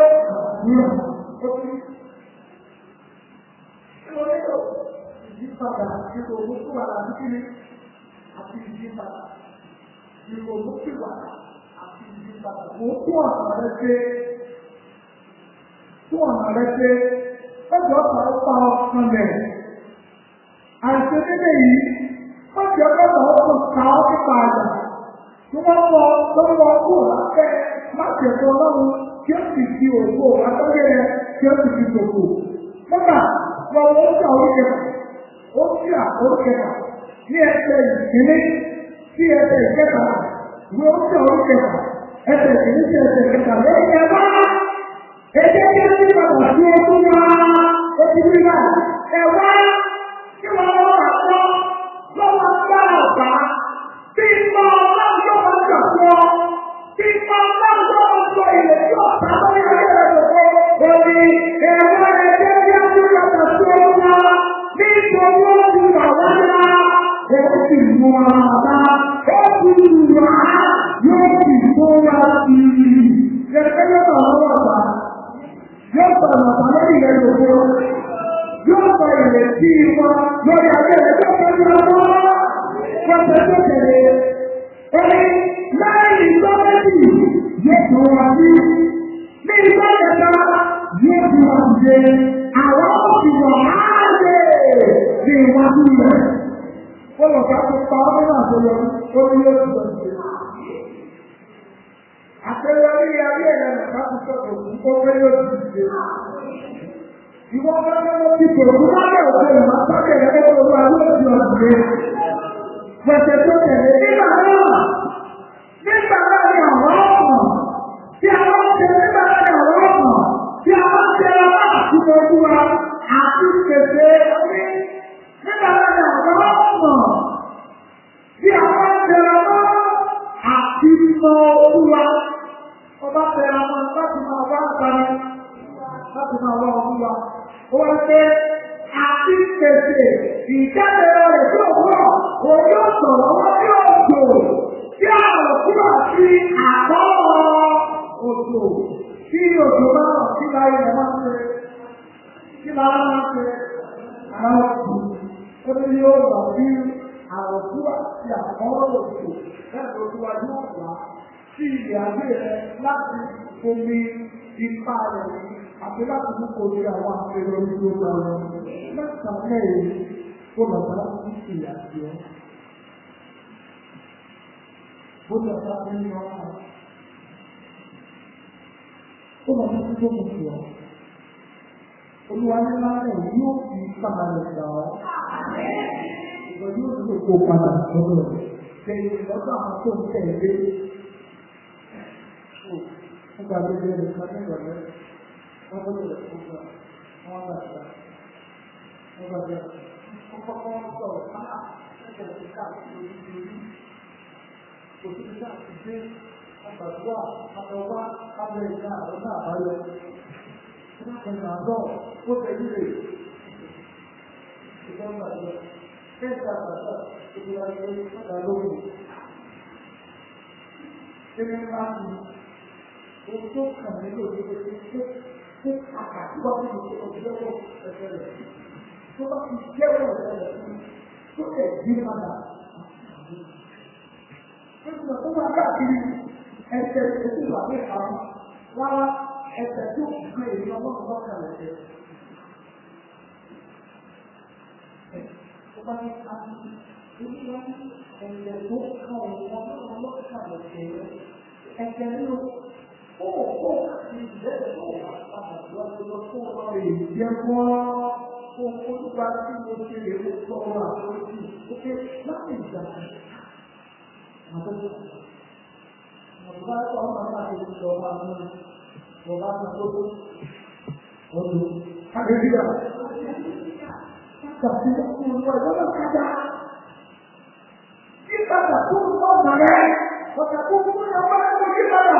ìyípadà nínú owó tó wà láti kíni àti ìyípadà nínú owó tó wà àti ìyípadà. Mo kú ọ̀nà rẹ ṣe kú ọ̀nà rẹ ṣe ọjọ́ ọ̀pá ọ̀pá ọ̀kan rẹ̀. Àìsí nílé yìí, ọjọ́ ọ̀pá ọ̀pá ká ọ́ nípa àjà. Tí wọ́n wọ lọ́wọ́ kú lábẹ́ láti ẹ̀kọ́ ọlọ́run kí ó sì fi òkú àtọ́jẹ́ rẹ̀ kí ó sì fi tòkò. Nígbà wọ́n wọ́n ń jà orí kẹfà ó sí àkókẹ́ta ní ẹsẹ̀ ìkíní sí ẹsẹ̀ ìkẹta ní ó sí àkókẹ́ta ẹsẹ̀ ìkíní sí ẹsẹ̀ ìkẹta lẹ́yìn ẹ̀bá ẹjẹ́ kí ó sì padà sí ọdún wá ó ti rí náà ẹ̀wá kí wọ́n lọ́wọ́ àtọ́ lọ́wọ́ gbá ọ̀gá tí ìmọ̀ ọlọ́run yóò jà fún ọ tí ìmọ̀ ọlọ́run yóò sọ ilẹ̀ tí ọ̀tá lórí ayé rẹ̀ lọ́wọ́ òní ẹ̀wá ẹjẹ́ kí ó sì padà sí ọdún wá nítorí ó ti wà wá lá ó sì mú ara bá ó sì lù wá yóò sì tó wá sí i. Ẹgbẹ́ yóò bá wọn wà bá yóò bá wọn bá lórí rẹ̀ lòdò yóò bá ìrètí wọn lórí ayé rẹ̀ tó fẹ́ lọ wọ́ wọ́n fẹ́ tó tẹ̀lé. Ẹni láì ìgbọ́ méjì yóò tó wá sí. Ní ìgbọ́ kẹta yóò tó wá sí. Àwọn òbí wọ̀ á ní iwájú rẹ̀. Ó lọ bá tó pa ọdún náà tó yọ ó ní yóò ti lọ sí. Àpẹẹrẹ ayé ẹ̀rọ nàbá ti sọ̀rọ̀ ó pé yóò ti dìde. Ìwọ́n bá lọ́wọ́ ti tò ó bá bẹ̀rẹ̀ òkè ìwà sábẹ̀ rẹ̀ ó lọ́wọ́ ayé òjò ọ̀dùnmé. Pẹ̀sẹ̀ tó tẹ̀lé nígbà náà. Nígbà náà ni àwọn ọ̀pọ̀ tí a bá ń ṣe nígbà náà ni àwọn ọ̀pọ̀ tí a bá ń ṣe ọlá àti ojú wa àti pèsè orí nígbà náà àwọn ọmọ tí a bá tẹ̀ra mọ́ àti mọ olúwa ọba tẹ̀ra mọ́ láti máa wá àtàrí láti máa wá olúwa ó wá pé àti pèsè ìjáde rẹ̀ tó wọ̀ òun yóò sọ̀rọ̀ wọ́n tí ó jò tí àwọn òkúrò sí àbọ̀ òjò tí òjò bá wà sí láyé ẹ̀ máa ń ṣe kí lára máa ń ṣe àwọn òkú ó ní yóò lọ sí àròkú àti àkọ́rọ̀ òkú bẹ́ẹ̀ tó tó wájú ọ̀gá sí ilẹ̀ ayé rẹ láti omi ipa rẹ̀ àti láti mú kò sí àwọn àpẹẹrẹ orí tó gbà wọn. Mẹ́ta mẹ́rin kó lọ bá sí ìyà sí ọ. Bó lọ bá ní ọ̀rọ̀ ó lọ bá sí tó mú sí ọ. Olúwa ní lálẹ́ yóò fi ipa rẹ̀ gbà ọ́. Ìgbà yóò tó kó padà sọ́dọ̀ rẹ̀. Lẹ́yìn lọ́dọ̀ àwọn tó ń tẹ̀lé. Nígbà tó bẹ̀rẹ̀ nǹkan ní ìrọ̀lẹ́, wọ́n tó bẹ̀rẹ̀ fún wa, wọ́n gbà gbà. Wọ́n gbà gbà. Wọ́n kọ́kọ́ sọ̀rọ̀ máa ẹ̀kọ́ ti káàkiri orí orí. Kò sí ní káàkiri dé. Wọ́n gbàdúrà, wọ́n wá, kábẹ̀ ìgbà àwọn náà báyọ̀. Wọ́n kẹ́yìn àgọ́, ó tẹ̀lé rè. Ìjọba gbàdúrà. Kẹ́sì àgbàdúrà, ìgbà ìgbà ìgbà lóhùn. Kíni máa ń ohun tó kàn mí lò ní pé pé pé àkàtúwà nínú tó kọ jẹ́wọ́ ẹ̀fẹ́ rẹ̀ tó bá ti jẹ́wọ́ ẹ̀fẹ́ rẹ̀ fún tó lè gbé padà. Nígbà tó máa káàkiri ẹsẹ̀ ètò ìwà ní ìpamọ́ rárá ẹsẹ̀ tó gbé èyí ọlọ́run lọ́kàn rẹ̀ jẹ́. ó bá ní ká ní ìlú ẹ̀yẹ tó ká ọ̀rọ̀ ọlọ́run ló ká ẹ̀jẹ̀ rẹ̀ ẹ̀jẹ̀ nínú ó ó àti ìbẹ̀rẹ̀ tó wà padà lọ́dọ̀ tó lọ rè jẹ́ mọ́ ó olúwa tí mo ṣe lè mú sọ̀rọ̀ àforíjì ó ké láti ìgbà àbẹ̀wò ọ̀gá ọmọ àti ìjọba náà ọba tó tó ọdún àgbẹ̀bíyà tàbí ọkùnrin ọjọ́ náà kájà yípadà tó ń bọ̀ nàrẹ́ ọ̀gá tó ń bọ̀ nàrẹ́ ọ̀gá tó yípadà.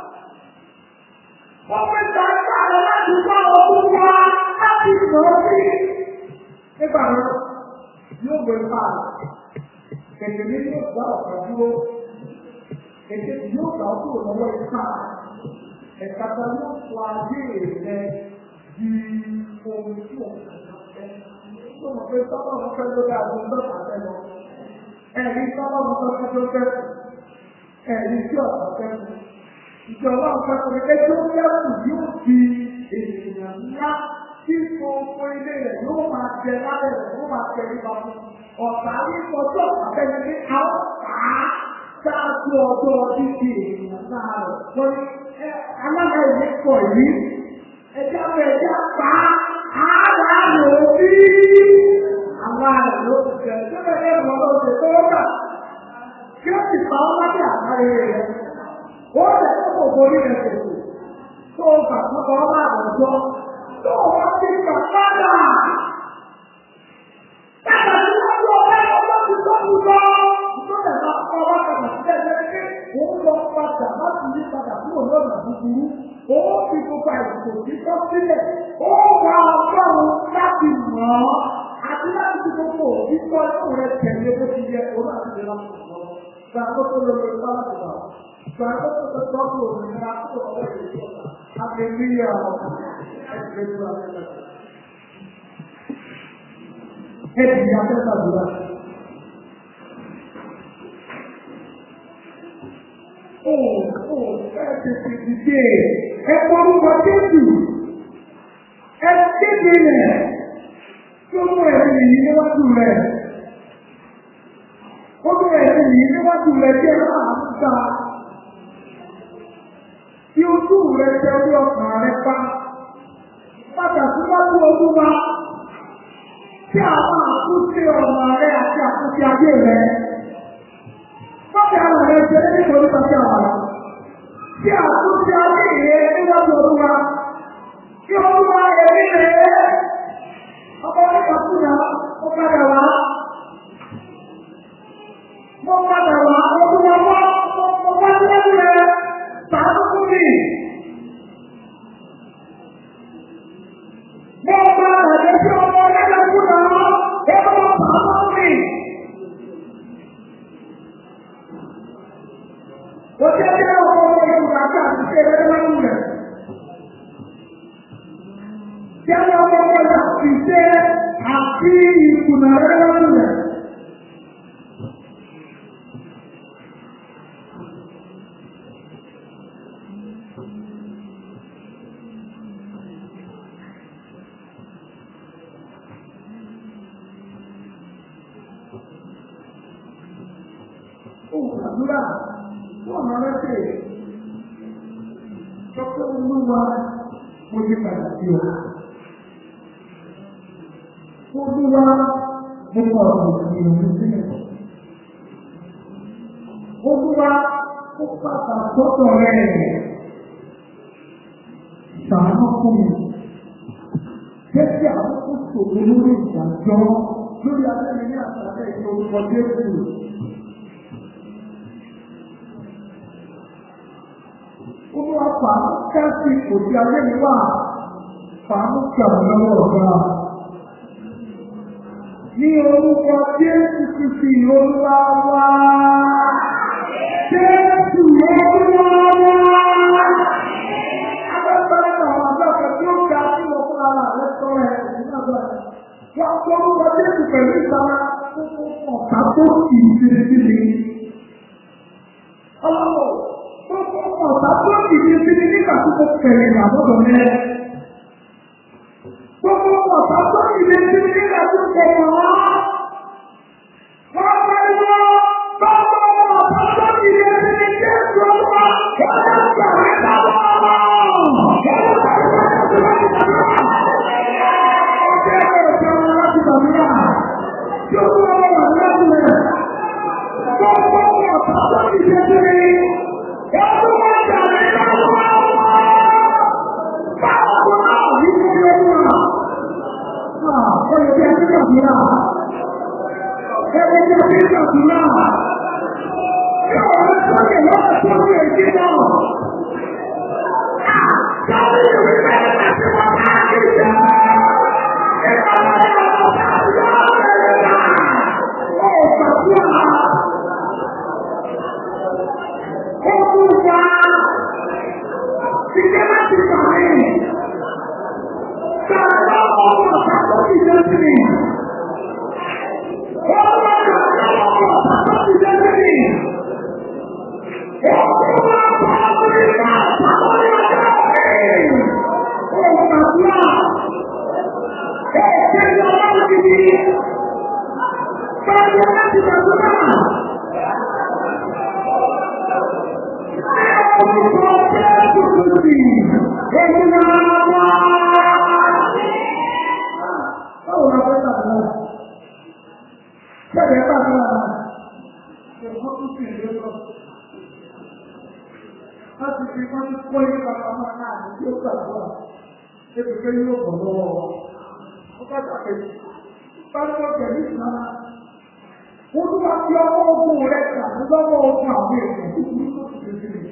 Wọ́n fi ta ẹgbẹ́ àwọn láti bá ọdún wá láti sọ sí. Nígbà náà, yóò gbé pa kẹ̀kẹ́ ní yóò gbá ọ̀gá dúró. Kẹ̀kẹ́ yóò gbà ó kúrò lọ́wọ́ ipá. Ẹ̀ka ta yóò fọ ayé rẹ̀ di ohun tí òun kàn fẹ́. Tó mọ̀ pé sábà wọn fẹ́ lórí àgbo lọ́pàá fẹ́ lọ. Ẹ̀rí sábà wọn fẹ́ fẹ́ tó fẹ́. Ẹ̀rí tí ọ̀pá fẹ́ fẹ́ ìjọba ọ̀pẹ̀pẹ̀ ẹjọ́ yẹ́kù yóò di ènìyàn ńlá tí gbogbo ilé rẹ̀ yóò máa jẹ lábẹ́ rẹ̀ yóò máa jẹ nípa fún ọ̀tá ní ọjọ́ àbẹ̀yẹ ní àwọn pàá ṣáájú ọjọ́ títí ènìyàn náà rẹ̀ lórí alága ìwé pọ̀ yìí ẹjọ́ rẹ̀ ẹjọ́ pa ààrẹ àlò bí àwọn àrẹ̀ ló ti jẹ́ ẹjọ́ rẹ̀ ẹ̀rọ ọlọ́ọ̀dẹ̀ tó wọ́n gbà kí ó sì pa ọ́ lábẹ́ àtàrí rẹ̀ wọ́n lè tó kò borí rẹ̀ kòkò tó o gbà tó kọ́ bá àwùjọ tó o wá sí ìgbà padà. Bàbá tí wọ́n lọ bá ọjọ́ ti tó kú lọ. Ìjọba ìgbà kọ́ wá kàmá sílẹ̀ lẹ́gbẹ́ òun lọ padà láti yí padà kúrò lọ́nà búburú. Òun fi gbogbo àìsàn tí tọ́ sílẹ̀. Ó wà ọgọ́rùn-ún láti mọ̀ ọ́. Àti láti fi gbogbo òbí tọ́ inú rẹ̀ tẹ̀lé bó ti yẹ òun àti ìlera kò lọ. Gbàgbọ́ tó lọ lórí bá láti bà wá. Gbàgbọ́ tó lọ sọ́kù òmìnira tó ọwọ́ ìjọba. Àgbẹ̀míyà ẹgbẹ́ tó wà lẹ́lẹ́. Ẹbí ya fẹ́ sàdúrà. Ó ó ẹ tètè dìde. Ẹ kọ́rúkọ Jésù. Ẹ kéde rẹ̀. Tó mú ẹ̀rí yìí níwájú rẹ̀. Ó mú ẹ̀rí yìí níwájú rẹ̀ jẹ́ láàánú dáa tí ojú rẹ̀ jẹ́ orí ọkàn rẹ̀ pa. Pàtàkì wájú ojú wa tí àwọn àkúté ọ̀nà rẹ̀ àti àkúté ayé rẹ̀. Bọ́ọ̀dì àwọn rẹ̀ jẹ́ nítorí pàṣẹ àwọn rẹ̀. Tí àkúté ayé rẹ̀ níwájú ojú wa. Tí olúwa ẹ̀rí rẹ̀ ọmọ nípa fúnra ó padà wá. Mo padà wá, mo tún wá wá, mo wá síwájú rẹ̀. Sàánú fún mi. Mo gba àjẹ́ sí ọmọ ọlọ́dẹ fún náà. Ẹ bá wọn sàánú fún mi. Ó jẹ́ bí ọmọ ọmọ Yorùbá àti àtúnṣe rẹ̀ lọ́wọ́ rẹ̀. Jẹ́ ọmọ ọmọ Yorùbá àti ìṣe àti ìkùnà rẹ̀ lọ́wọ́ rẹ̀. àdúrà wọ́n máa rẹ́sẹ̀ tọ́pẹ́ olúwa mo ti padà sí ọ. Olúwa mo kọ ọ̀rọ̀ sí òun sílẹ̀. Olúwa ó pàtà sọ́tọ̀ rẹ̀. Ṣàánú fún mi. Jẹ́ kí àkókò ṣòro lórí ìdájọ́ lórí abẹ́rẹ́ ní àtàlẹ́ ìṣòro Jésù. Olúwa fàánú kẹ́sì kò sí ayé mi wà. Fàánú kẹ̀wọ̀n lọ́wọ́ ọ̀gá. Ní orúkọ Jésù Kristi Olúwa wá. Jésù Olúwa wá. Abẹ́fẹ́ àwọn àgbàkọ̀ tí ó ga sí wọn fún ara rẹ̀ sọ̀rọ̀ ẹ̀ nínú àgbà. Wọ́n kọ́ orúkọ Jésù pẹ̀lú ìtara ọ̀tá tó kì í ṣe síbi. Ọlọ́wọ́ gbogbo ọ̀tá tó kì í ṣe síbi nígbà tó kọ́ pẹ̀lú ìrànlọ́dọ̀ rẹ̀. Gbogbo ọ̀tá tó kì í ṣe síbi nígbà tó kọ́ wọ́n. gbogbo ọ̀tá tó ti ṣe sí mi. Ọdún wọn jà mí lọ́wọ́. Báwo náà ní kí ni ó wà? Ó yẹ kí ẹ ti gbàdúrà. Ẹ yẹ kí ẹ ti gbàdúrà. Ṣé ọ̀rẹ́ sọ́kè lọ́wọ́ tó ń lè jí náà? Sọ́kè ìwé bẹ́ẹ̀ láti wọ́n bá kí jẹ́. Ìgbàlódé ọ̀gá ìyá rẹ̀ dà. Ó gbàdúrà. Olúwa ìjẹ́ láti gbà mí. Gbàgbọ́ ọmọ ọ̀tá tó ti jẹ́ sí mi. Olúwa gbàgbọ́ ọmọ ọ̀tá tó ti jẹ́ sí mi. Olúwa gbàgbọ́ ìgbà àtàwọn ọjọ́ mi. Ó gbàdúrà. Ẹ̀ẹ́dẹ́ ni ọlọ́run ti di. Gbàgbọ́ láti gbàdúrà. Olúwa fi ọmọ ogun rẹ̀ kà lọ́wọ́ ogun àwọn èèyàn kúkúrú tó ti ṣe sílẹ̀.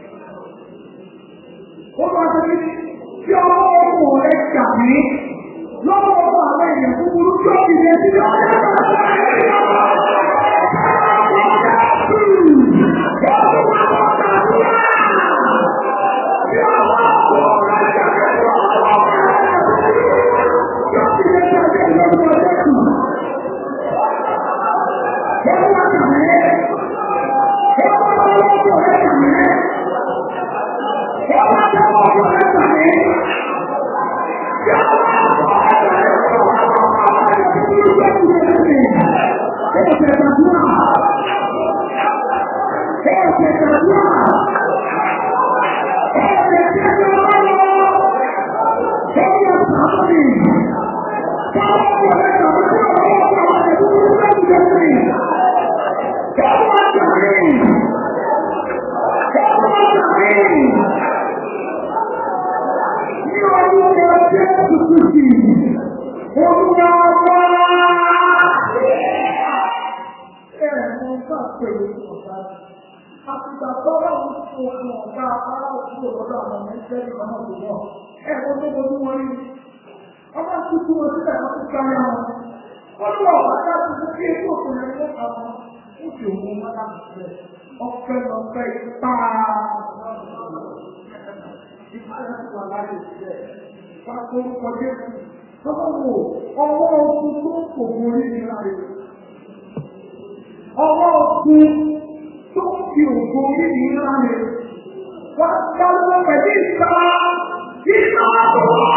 Ó máa ṣe kí ọmọ ogun rẹ̀ kà mí lọ́wọ́ ogun àwọn èèyàn kúkúrú tó ti ṣe sílẹ̀. Ọ̀pẹ́ lọ́pẹ́ ipá. Ipá láti wà láyé ìṣẹ́. Pápórúkọ Jésù. Ọlọ́wọ́ ọwọ́ ogun tó ń kò borí ní láyé. Ọwọ́ ogun tó ń fi ògo orí ní láyé. Wọ́n dáwọ́ pẹ̀lú ìta. Ìta tó wà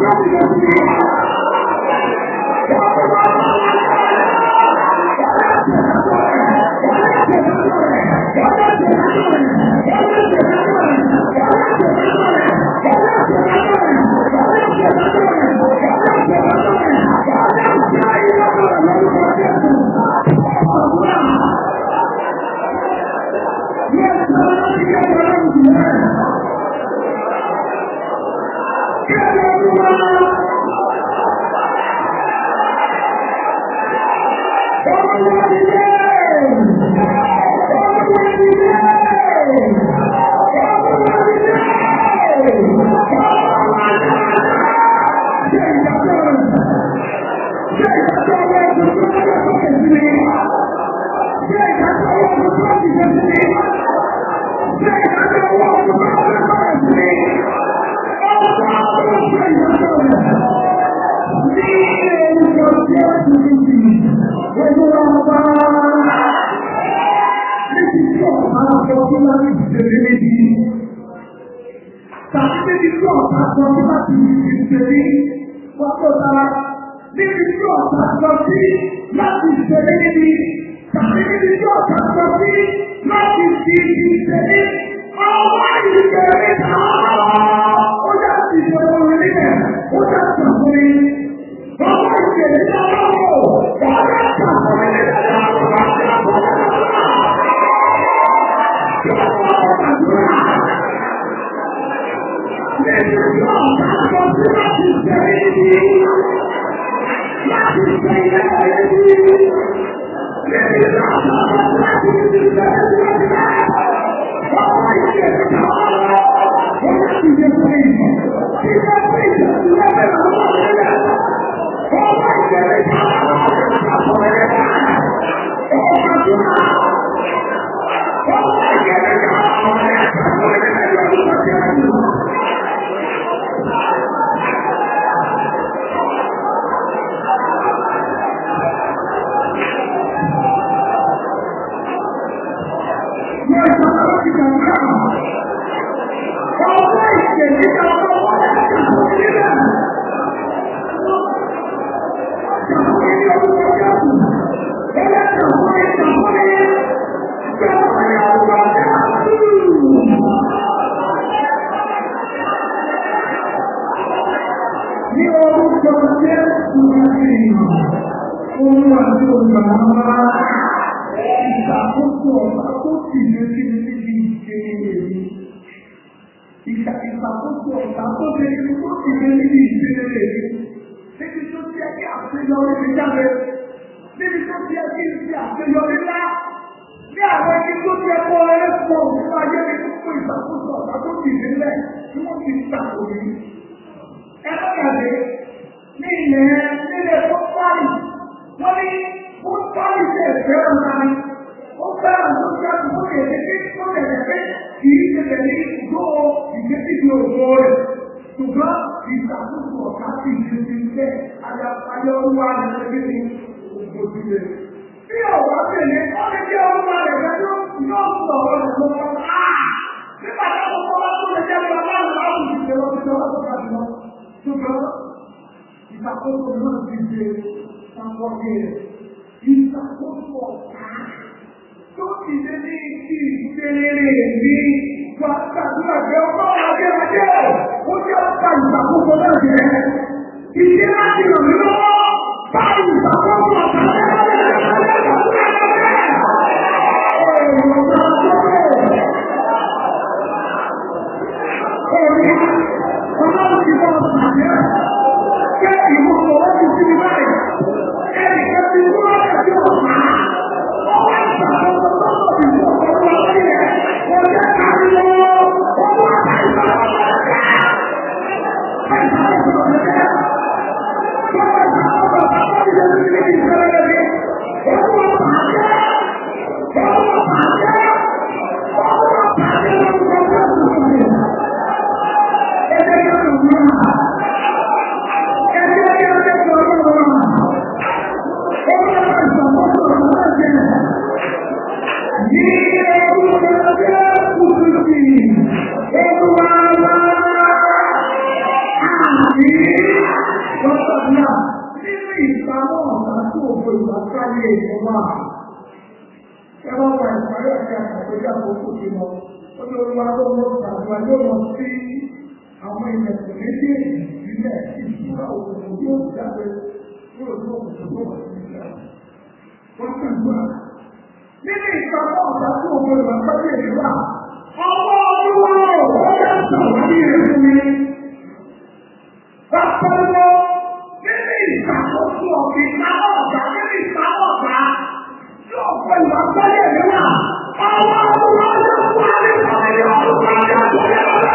Thank Thank you. ẹ bá wà ìparí àti àkàtúntà àkókò sí lọ ó ní olúwa tó ń lọ gbàdúrà yóò lọ sí àwọn ilẹ̀kùn méjèèjì sílẹ̀ ìṣúra òkùnkùn yóò jáde yóò ní òkùnkùn tó wà sí ìṣẹ́ wọ́n kàn gbà. nínú ìpamọ́ ọ̀gá tó o gbọdọ̀ àpájẹ́ ìlúwà ọwọ́ olúwa ò ó yẹ sọ̀rọ̀ ní ìrìn mi. Bàbá wọn nínú ìṣàkóso ọ̀gbìn ìpamọ́ ọ̀gá nínú ìpamọ́ ọ̀gá yóò fọ ìwà àpájẹ́ ìlúwà ọwọ́ olúwa yóò wá ní ìpamọ́ ọ̀gá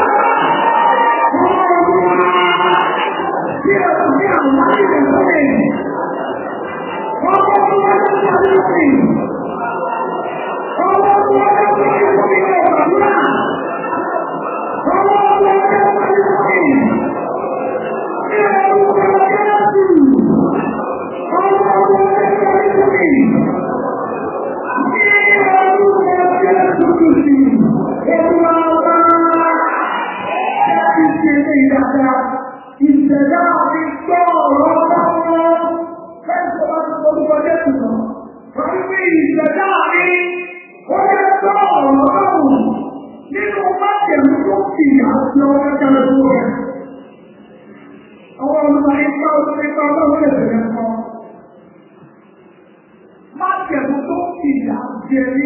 Ìṣẹ̀dá mi gbọ́ ọ̀rọ̀ lọ́wọ́. Fẹ́ǹsì ọba ti gbọ́dọ̀ Jésù lọ. Wọ́n fi ìṣẹ̀dá mi ó yẹ gbọ́ ọ̀rọ̀ lọ́wọ́. Nínú májèlú tó fi àti ọwọ́ kẹlẹ́ tó rẹ̀. Àwọn olùkọ́ ipa òṣèlú ipa ọlọ́wọ́ lè bẹ̀rẹ̀ kọ́. Májèlú tó fi àti ẹni.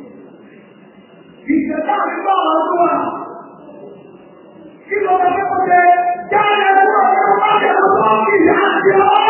Ìṣẹ̀dá mi gbọ́ ọ̀rọ̀ tó wà. Kí ló bá fẹ́ kọ́ jẹ? Jáde ẹ̀rọ ọ̀rọ̀ májèlú tó fi àti ọwọ́.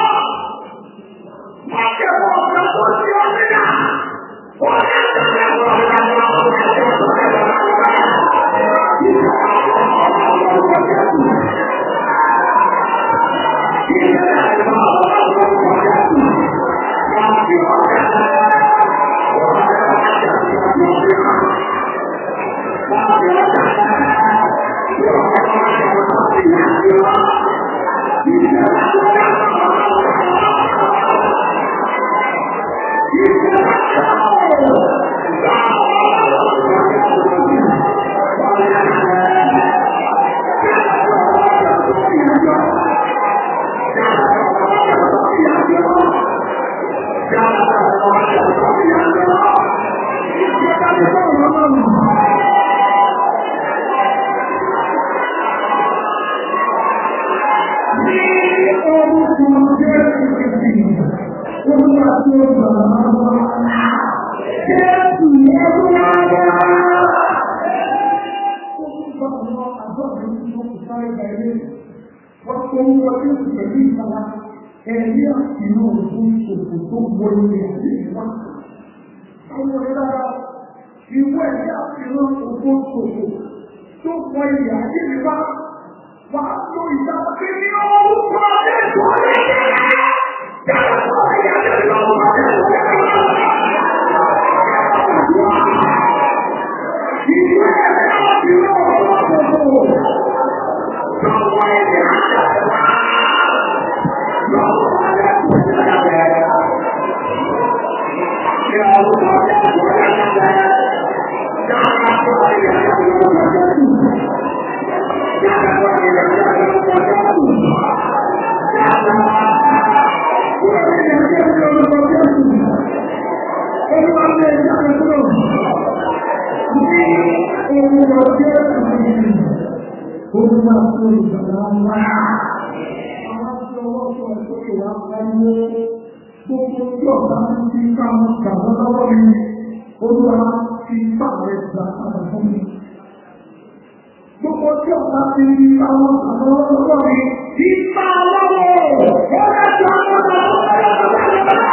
Ẹ̀rí àti inú òfin ṣòfò tó wọlé àti ìwà. Àwọn ọ̀rẹ́ ìwé ẹ̀rí àti inú òfin ṣòfò tó wọ ilẹ̀ àti ìwà. Wà á lo ìjọba kí ní orúkọ Jésù ọ̀rẹ́ Yàtọ̀ ìyàtọ̀ ìlọ́wọ́ Jésù Ìwé ẹ̀rí àti inú òfin ṣòfò tó wọ ilẹ̀ àti ìwà. Gbogbo tí ọ̀pá ti rí àwọn àwọn ọlọ́wọ́ mi, ìpa lọ́wọ́, ó lẹ́tọ̀ àwọn ọmọ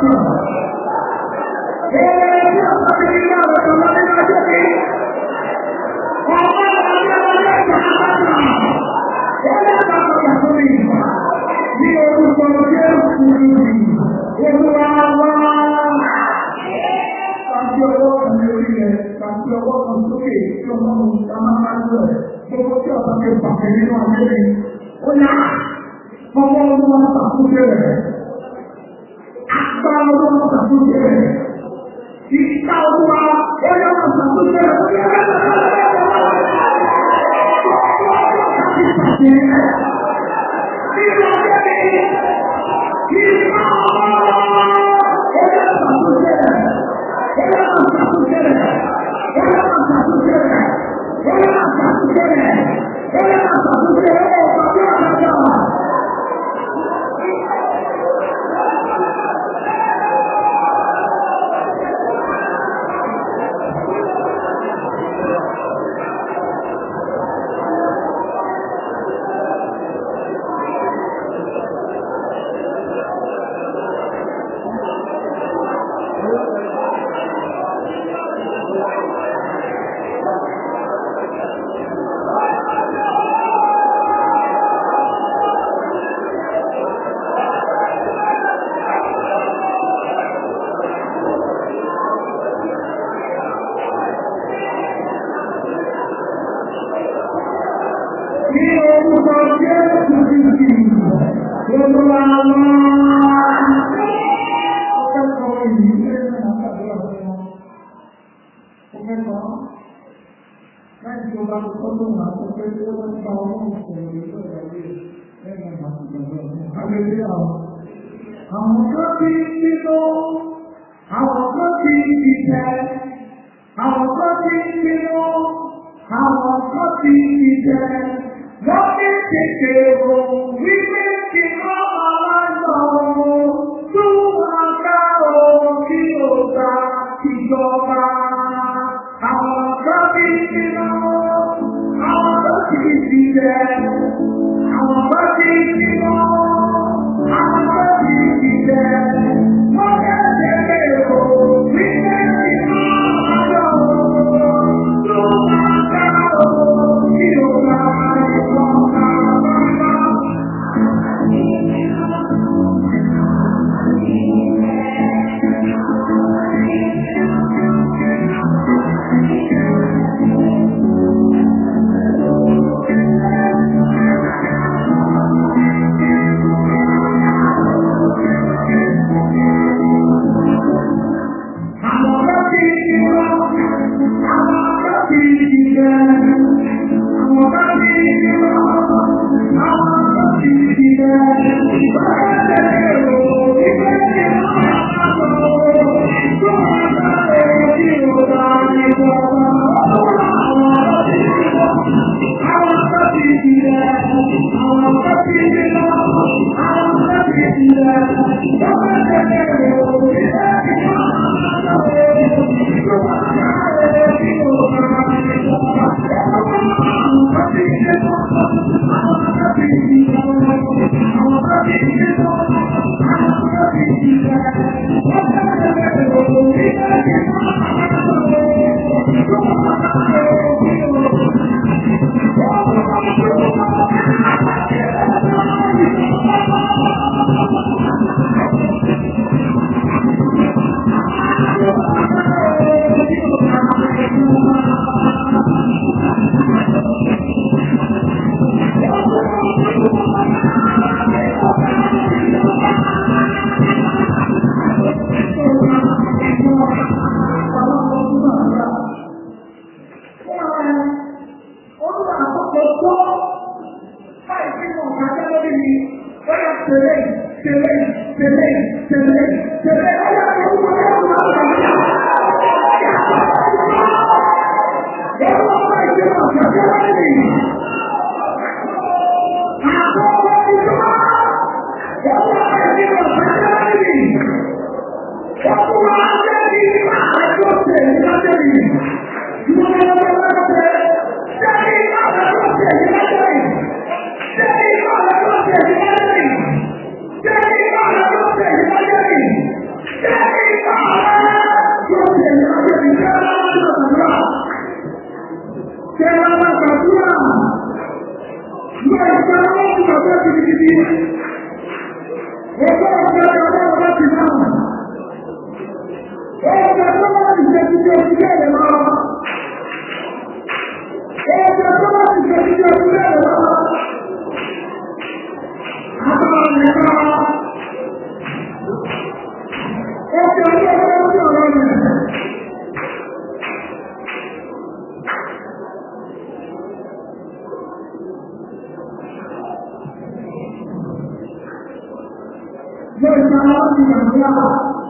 Ọmọ ọdún wọn ṣàkóso rẹ̀. Agbára ọdún wọn ṣàkóso rẹ̀. Ìta ọdún wa ó yẹ wọn ṣàkóso rẹ̀. Ní orúkọ Jésù Kristi, Olúwa wá. Ọpẹ́ kan yìí ṣe ń rìn àgbàdo ọ̀sẹ̀ wọn. Ọpẹ́ kan láì tí o bá tó tọ́jú wọn àti pé tí ó bá ń bá ọmọ ìṣòro ìlú ìrọ̀lẹ́ lẹ́yìn àti ìgbàgbọ́ ọ̀sẹ̀. Àgbègbè àwọn. Àwọn kan ti ń bínú, àwọn kan ti ń bìtẹ́, àwọn kan ti ń bínú, àwọn kan ti ń bìtẹ́. Wọ́n ní tètè rò wípé kí wọ́n máa lọ tó wọn ká o kí o gba ìjọba. Àwọn kan ti ń bínú, àwọn kan ti ń bìtẹ́, àwọn kan ti ń bínú, àwọn kan ti ń bìtẹ́. Wọ́n ní tètè rò wípé kí wọ́n máa lọ tó wọn ká o kí o gba ìjọba. Àwọn ọ̀gá ti ti wá, àwọn ọ̀gá ti ti jẹ, àwọn ọ̀gá ti ti wá, àwọn ọ̀gá ti ti jẹ. Báyọ̀ tẹ̀lé o, ìgbẹ́ ti máa ń lọ, tó máa ń lọ sí ọ̀gá ìjọba. Àwọn ọ̀gá ti ti wá, àwọn ọ̀gá ti ti jẹ, àwọn ọ̀gá ti ti wá, àwọn ọ̀gá ti ti jẹ. Báyọ̀ tẹ̀lé o, ìgbẹ́ ti máa ń lọ. Ẹgbẹ́ ọ̀gá ọ̀gá ọ̀gá ti náà. Ẹgbẹ́ tó bá ti ṣe ti ṣe ti bẹ́ẹ̀ lọ. Ẹgbẹ́ tó bá ti ṣe ti ṣe ti bẹ́ẹ̀ lọ. Àbá nìkan. Ẹgbẹ́ ọjọ́ ọjọ́ ọjọ́ ọ̀rọ̀ rẹ̀. Yóò ṣe aláwọ̀ ìgbàgbọ́.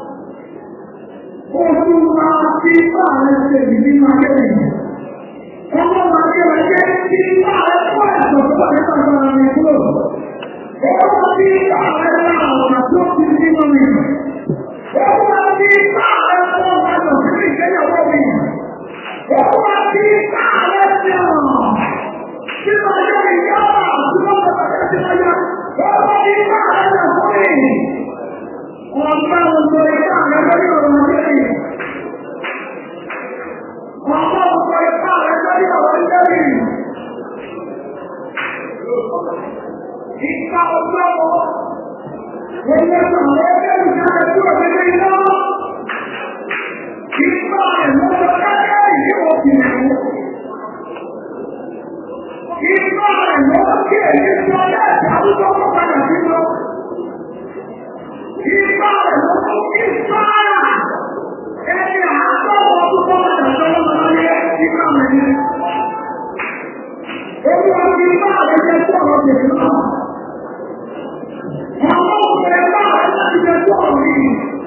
Oṣù wa ti bá rẹ̀ ṣe ìdí máa kẹ́lẹ̀. Ọmọ máa kẹ́lẹ̀ jẹ́ ti bá rẹ̀ fún ẹ̀sọ̀ tó wà nípa ìgbàlá rẹ̀ kúrò. Ọmọ ti bá rẹ̀ lá ọ̀nà tó ti ní mọ́ mi. Ọmọ ti bá rẹ̀ fún ọmọ àjọ sí ìgbéyàwó mi. Ọmọ ti bá rẹ̀ sí ọ̀nà. Tí mo yọ ìyá tí mo bọ̀ bàtẹ́ sí ọjọ́. Ọmọ ti bá rẹ̀ lọ fún mi. Ọ̀pá ọ̀pọ̀ ìpá rẹ̀ lórí ọ̀rọ̀ ọ̀dẹ́rì. Ọ̀pá ọ̀pọ̀ ìpá rẹ̀ lórí ọ̀rọ̀ ọ̀dẹ́rì. Ìpa ọjọ́ ọmọ. Ẹgbẹ́ sọ̀rọ̀ ẹgbẹ́ ìjáde tí ó lè iná. Ìpa rẹ̀ lọ́jọ́ kẹ́kẹ́ ìdí òkè rẹ̀. Ìpa rẹ̀ lọ́jọ́ kí èyí tí ọjọ́ ìjàdúgbò kọ́ padà sínú. Ìpa rẹ̀ lọ́jọ́ kí sára. Ẹni àátọ́wọ́ tó kọ́ padà sọ́wọ́ lọ́yẹ ìpa rẹ̀ ni. Olúwa ti bá rẹ̀ jẹ́ sọ̀rọ̀ tèmi náà. Àwọn ọ̀rẹ́ bá rẹ̀ láti jẹ́ sọ̀rọ̀ yìí.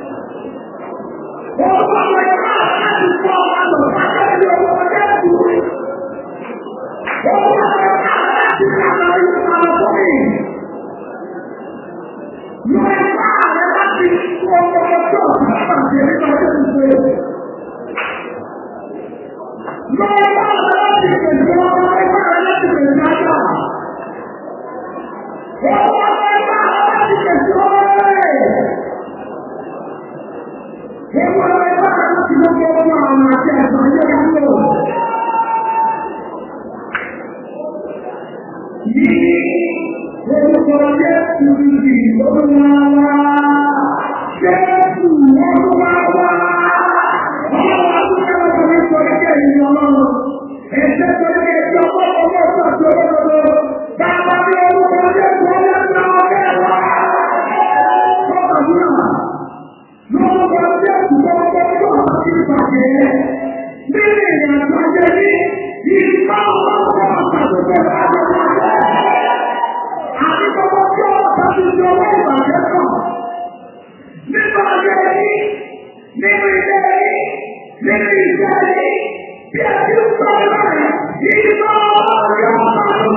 Wọ́n bá rẹ̀ bá rẹ̀ láti fọ́ ọmọ lọ sákẹ́lẹ́ owó ọjọ́ ìdúró. Wọ́n bá rẹ̀ bá rẹ̀ láti kàtà ìlú àwọn ọmọ mi. Wọ́n bá rẹ̀ láti fọ́ ọmọ ọjọ́ ìdúró àti ẹ̀ríkà ọjọ́ ìdúró. Wọ́n bá rẹ̀ láti pèsè ọmọ ẹgbẹ́ rẹ̀ láti pèsè ajá. Wọ́n bá rẹ̀ bá rẹ̀ láti pèsè ọmọ rẹ̀. Ewu ọ̀rẹ́ bá rẹ̀ láti lọ́gbọ́ ọmọ àwọn àti ẹ̀sán ilé ìlú. Yìí, orúkọ Jésù ti olúwa wá. Jésù olúwa wá. Ọlọ́run àtúnṣe ọ̀sán ní sọ ẹgbẹ́ ìlú ọlọ́run. Ẹ̀ṣẹ́ sọ ẹgbẹ́ ìjọ ọmọ ọmọ ọ̀sán àti olódodo. Bàbá mi orúkọ Jésù ọlọ́run ọ̀gá wa. Sọ́kàdúrà. Lórúkọ Jésù tó ń bọ́ tó àti ìpàdé. Nínú ìrìnàjò ajé ní ìgbà ọlọ́run àtàkùn àti gbogbo tí ó bá ti di owó ìbàjẹ́ kan. Nínú ayé yìí, nínú ilé yìí, nínú ìṣe yìí, bí a ti ń sọ báyìí, ìgbà ọlọ́run àtàkùn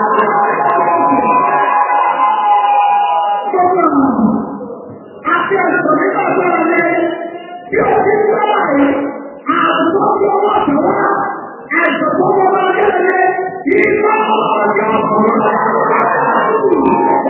Gbogbo àti ẹ̀sọ́ nígbà tó ń lé bí ó ti ń sọ báyìí, àbùkù tí ó wà tó wá, ẹ̀sọ́ tó wọ́n máa ń lé ìgbà ọlọ́run àtàkùn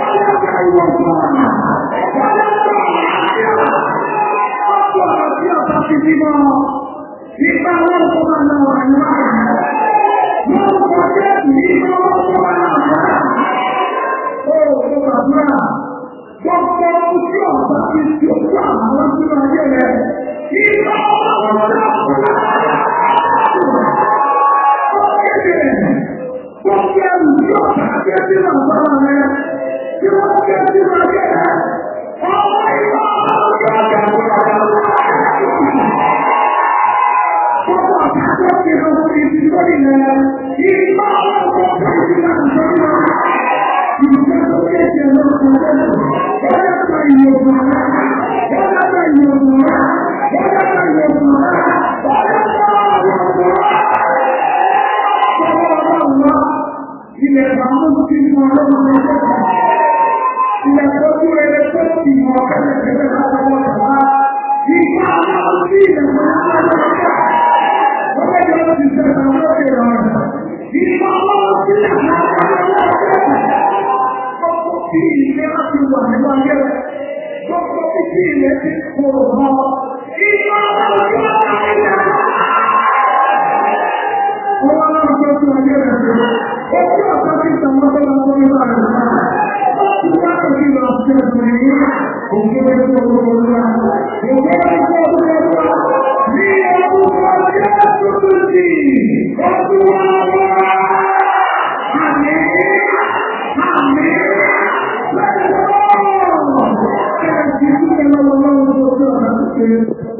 Nípa wọn kó máa lọ wà ní wáyà. Wọ́n kọ́ jẹ́ nípa wọn kó máa lọ wà. Ó kó bàbá. Gbogbo ojú ọ̀sán ti ti ojú àwọn sínú ayé rẹ̀. Nípa wọn kó máa lọ wà. Ó kéde. Gbogbo ẹrù tí ọ̀sán ti ti lọ sọ́wọ́ rẹ̀. Tí wọ́n ti ti lọ ayé rẹ̀. Ọmọ ìwà ọ̀gá ọ̀gá ọ̀gá ọ̀gá. Gbogbo ọ̀sán tó ti lọ sí ibi tó nílẹ̀. Ìgbà ọ̀gá ọ̀gá ìdílé àti ìjọba. Ìgbà tó kéde lọ́sọ̀ọ́ lẹ́nu. Bọ́lá ta ìyókù rẹ̀. Bọ́lá ta ìyókù rẹ̀. Bọ́lá ta ìyókù rẹ̀. Bọ́lá ta ìyókù rẹ̀. Bọ́lá ọlọ́run wá. Ilẹ̀ ìbámu ti mú ọlọ́run lọ́sọ̀ọ́. Ilẹ̀ tó tún ẹrẹ tó ti mọ kẹ́lẹ́kẹ́lẹ́ látọwọ́ ìjọba. Ìgbà ọlọ́run sí ilẹ̀ tó ń bá lọ́sọ̀ọ́. Ọjọ́ ìjọba ti sẹ̀sẹ̀ lórí ìrọ̀rùn. Ìgbà ọlọ́run sí ilẹ̀ tó ń bá lọ́sọ̀ọ́ gbogbo tí ilé láti wà nínú ayé rẹ̀, gbogbo tí tí ilé ti kúrò mọ́, ìgbà ọ̀rọ̀ yóò dá ilé rẹ̀. Ó wá láti tó tún ayé rẹ̀ sí, ó kí ọ̀sán ti tàwọn tó lọ fún ìgbà rẹ̀ náà. Ó ti wá òbí lọ sí ẹ̀sùn yìí. Òkè bẹ́ẹ̀ tó gbogbo olúwa. Òkè bẹ́ẹ̀ tó gbogbo olúwa. Ní orúkọ Jésù Kristi, Olúwa wá. Àmín. Àmín. Bẹ́ẹ̀ lọ́wọ́. Ẹ̀sìn ìdílé lọ́wọ́ lọ́wọ́ tó tó ọ̀nà tó ṣe.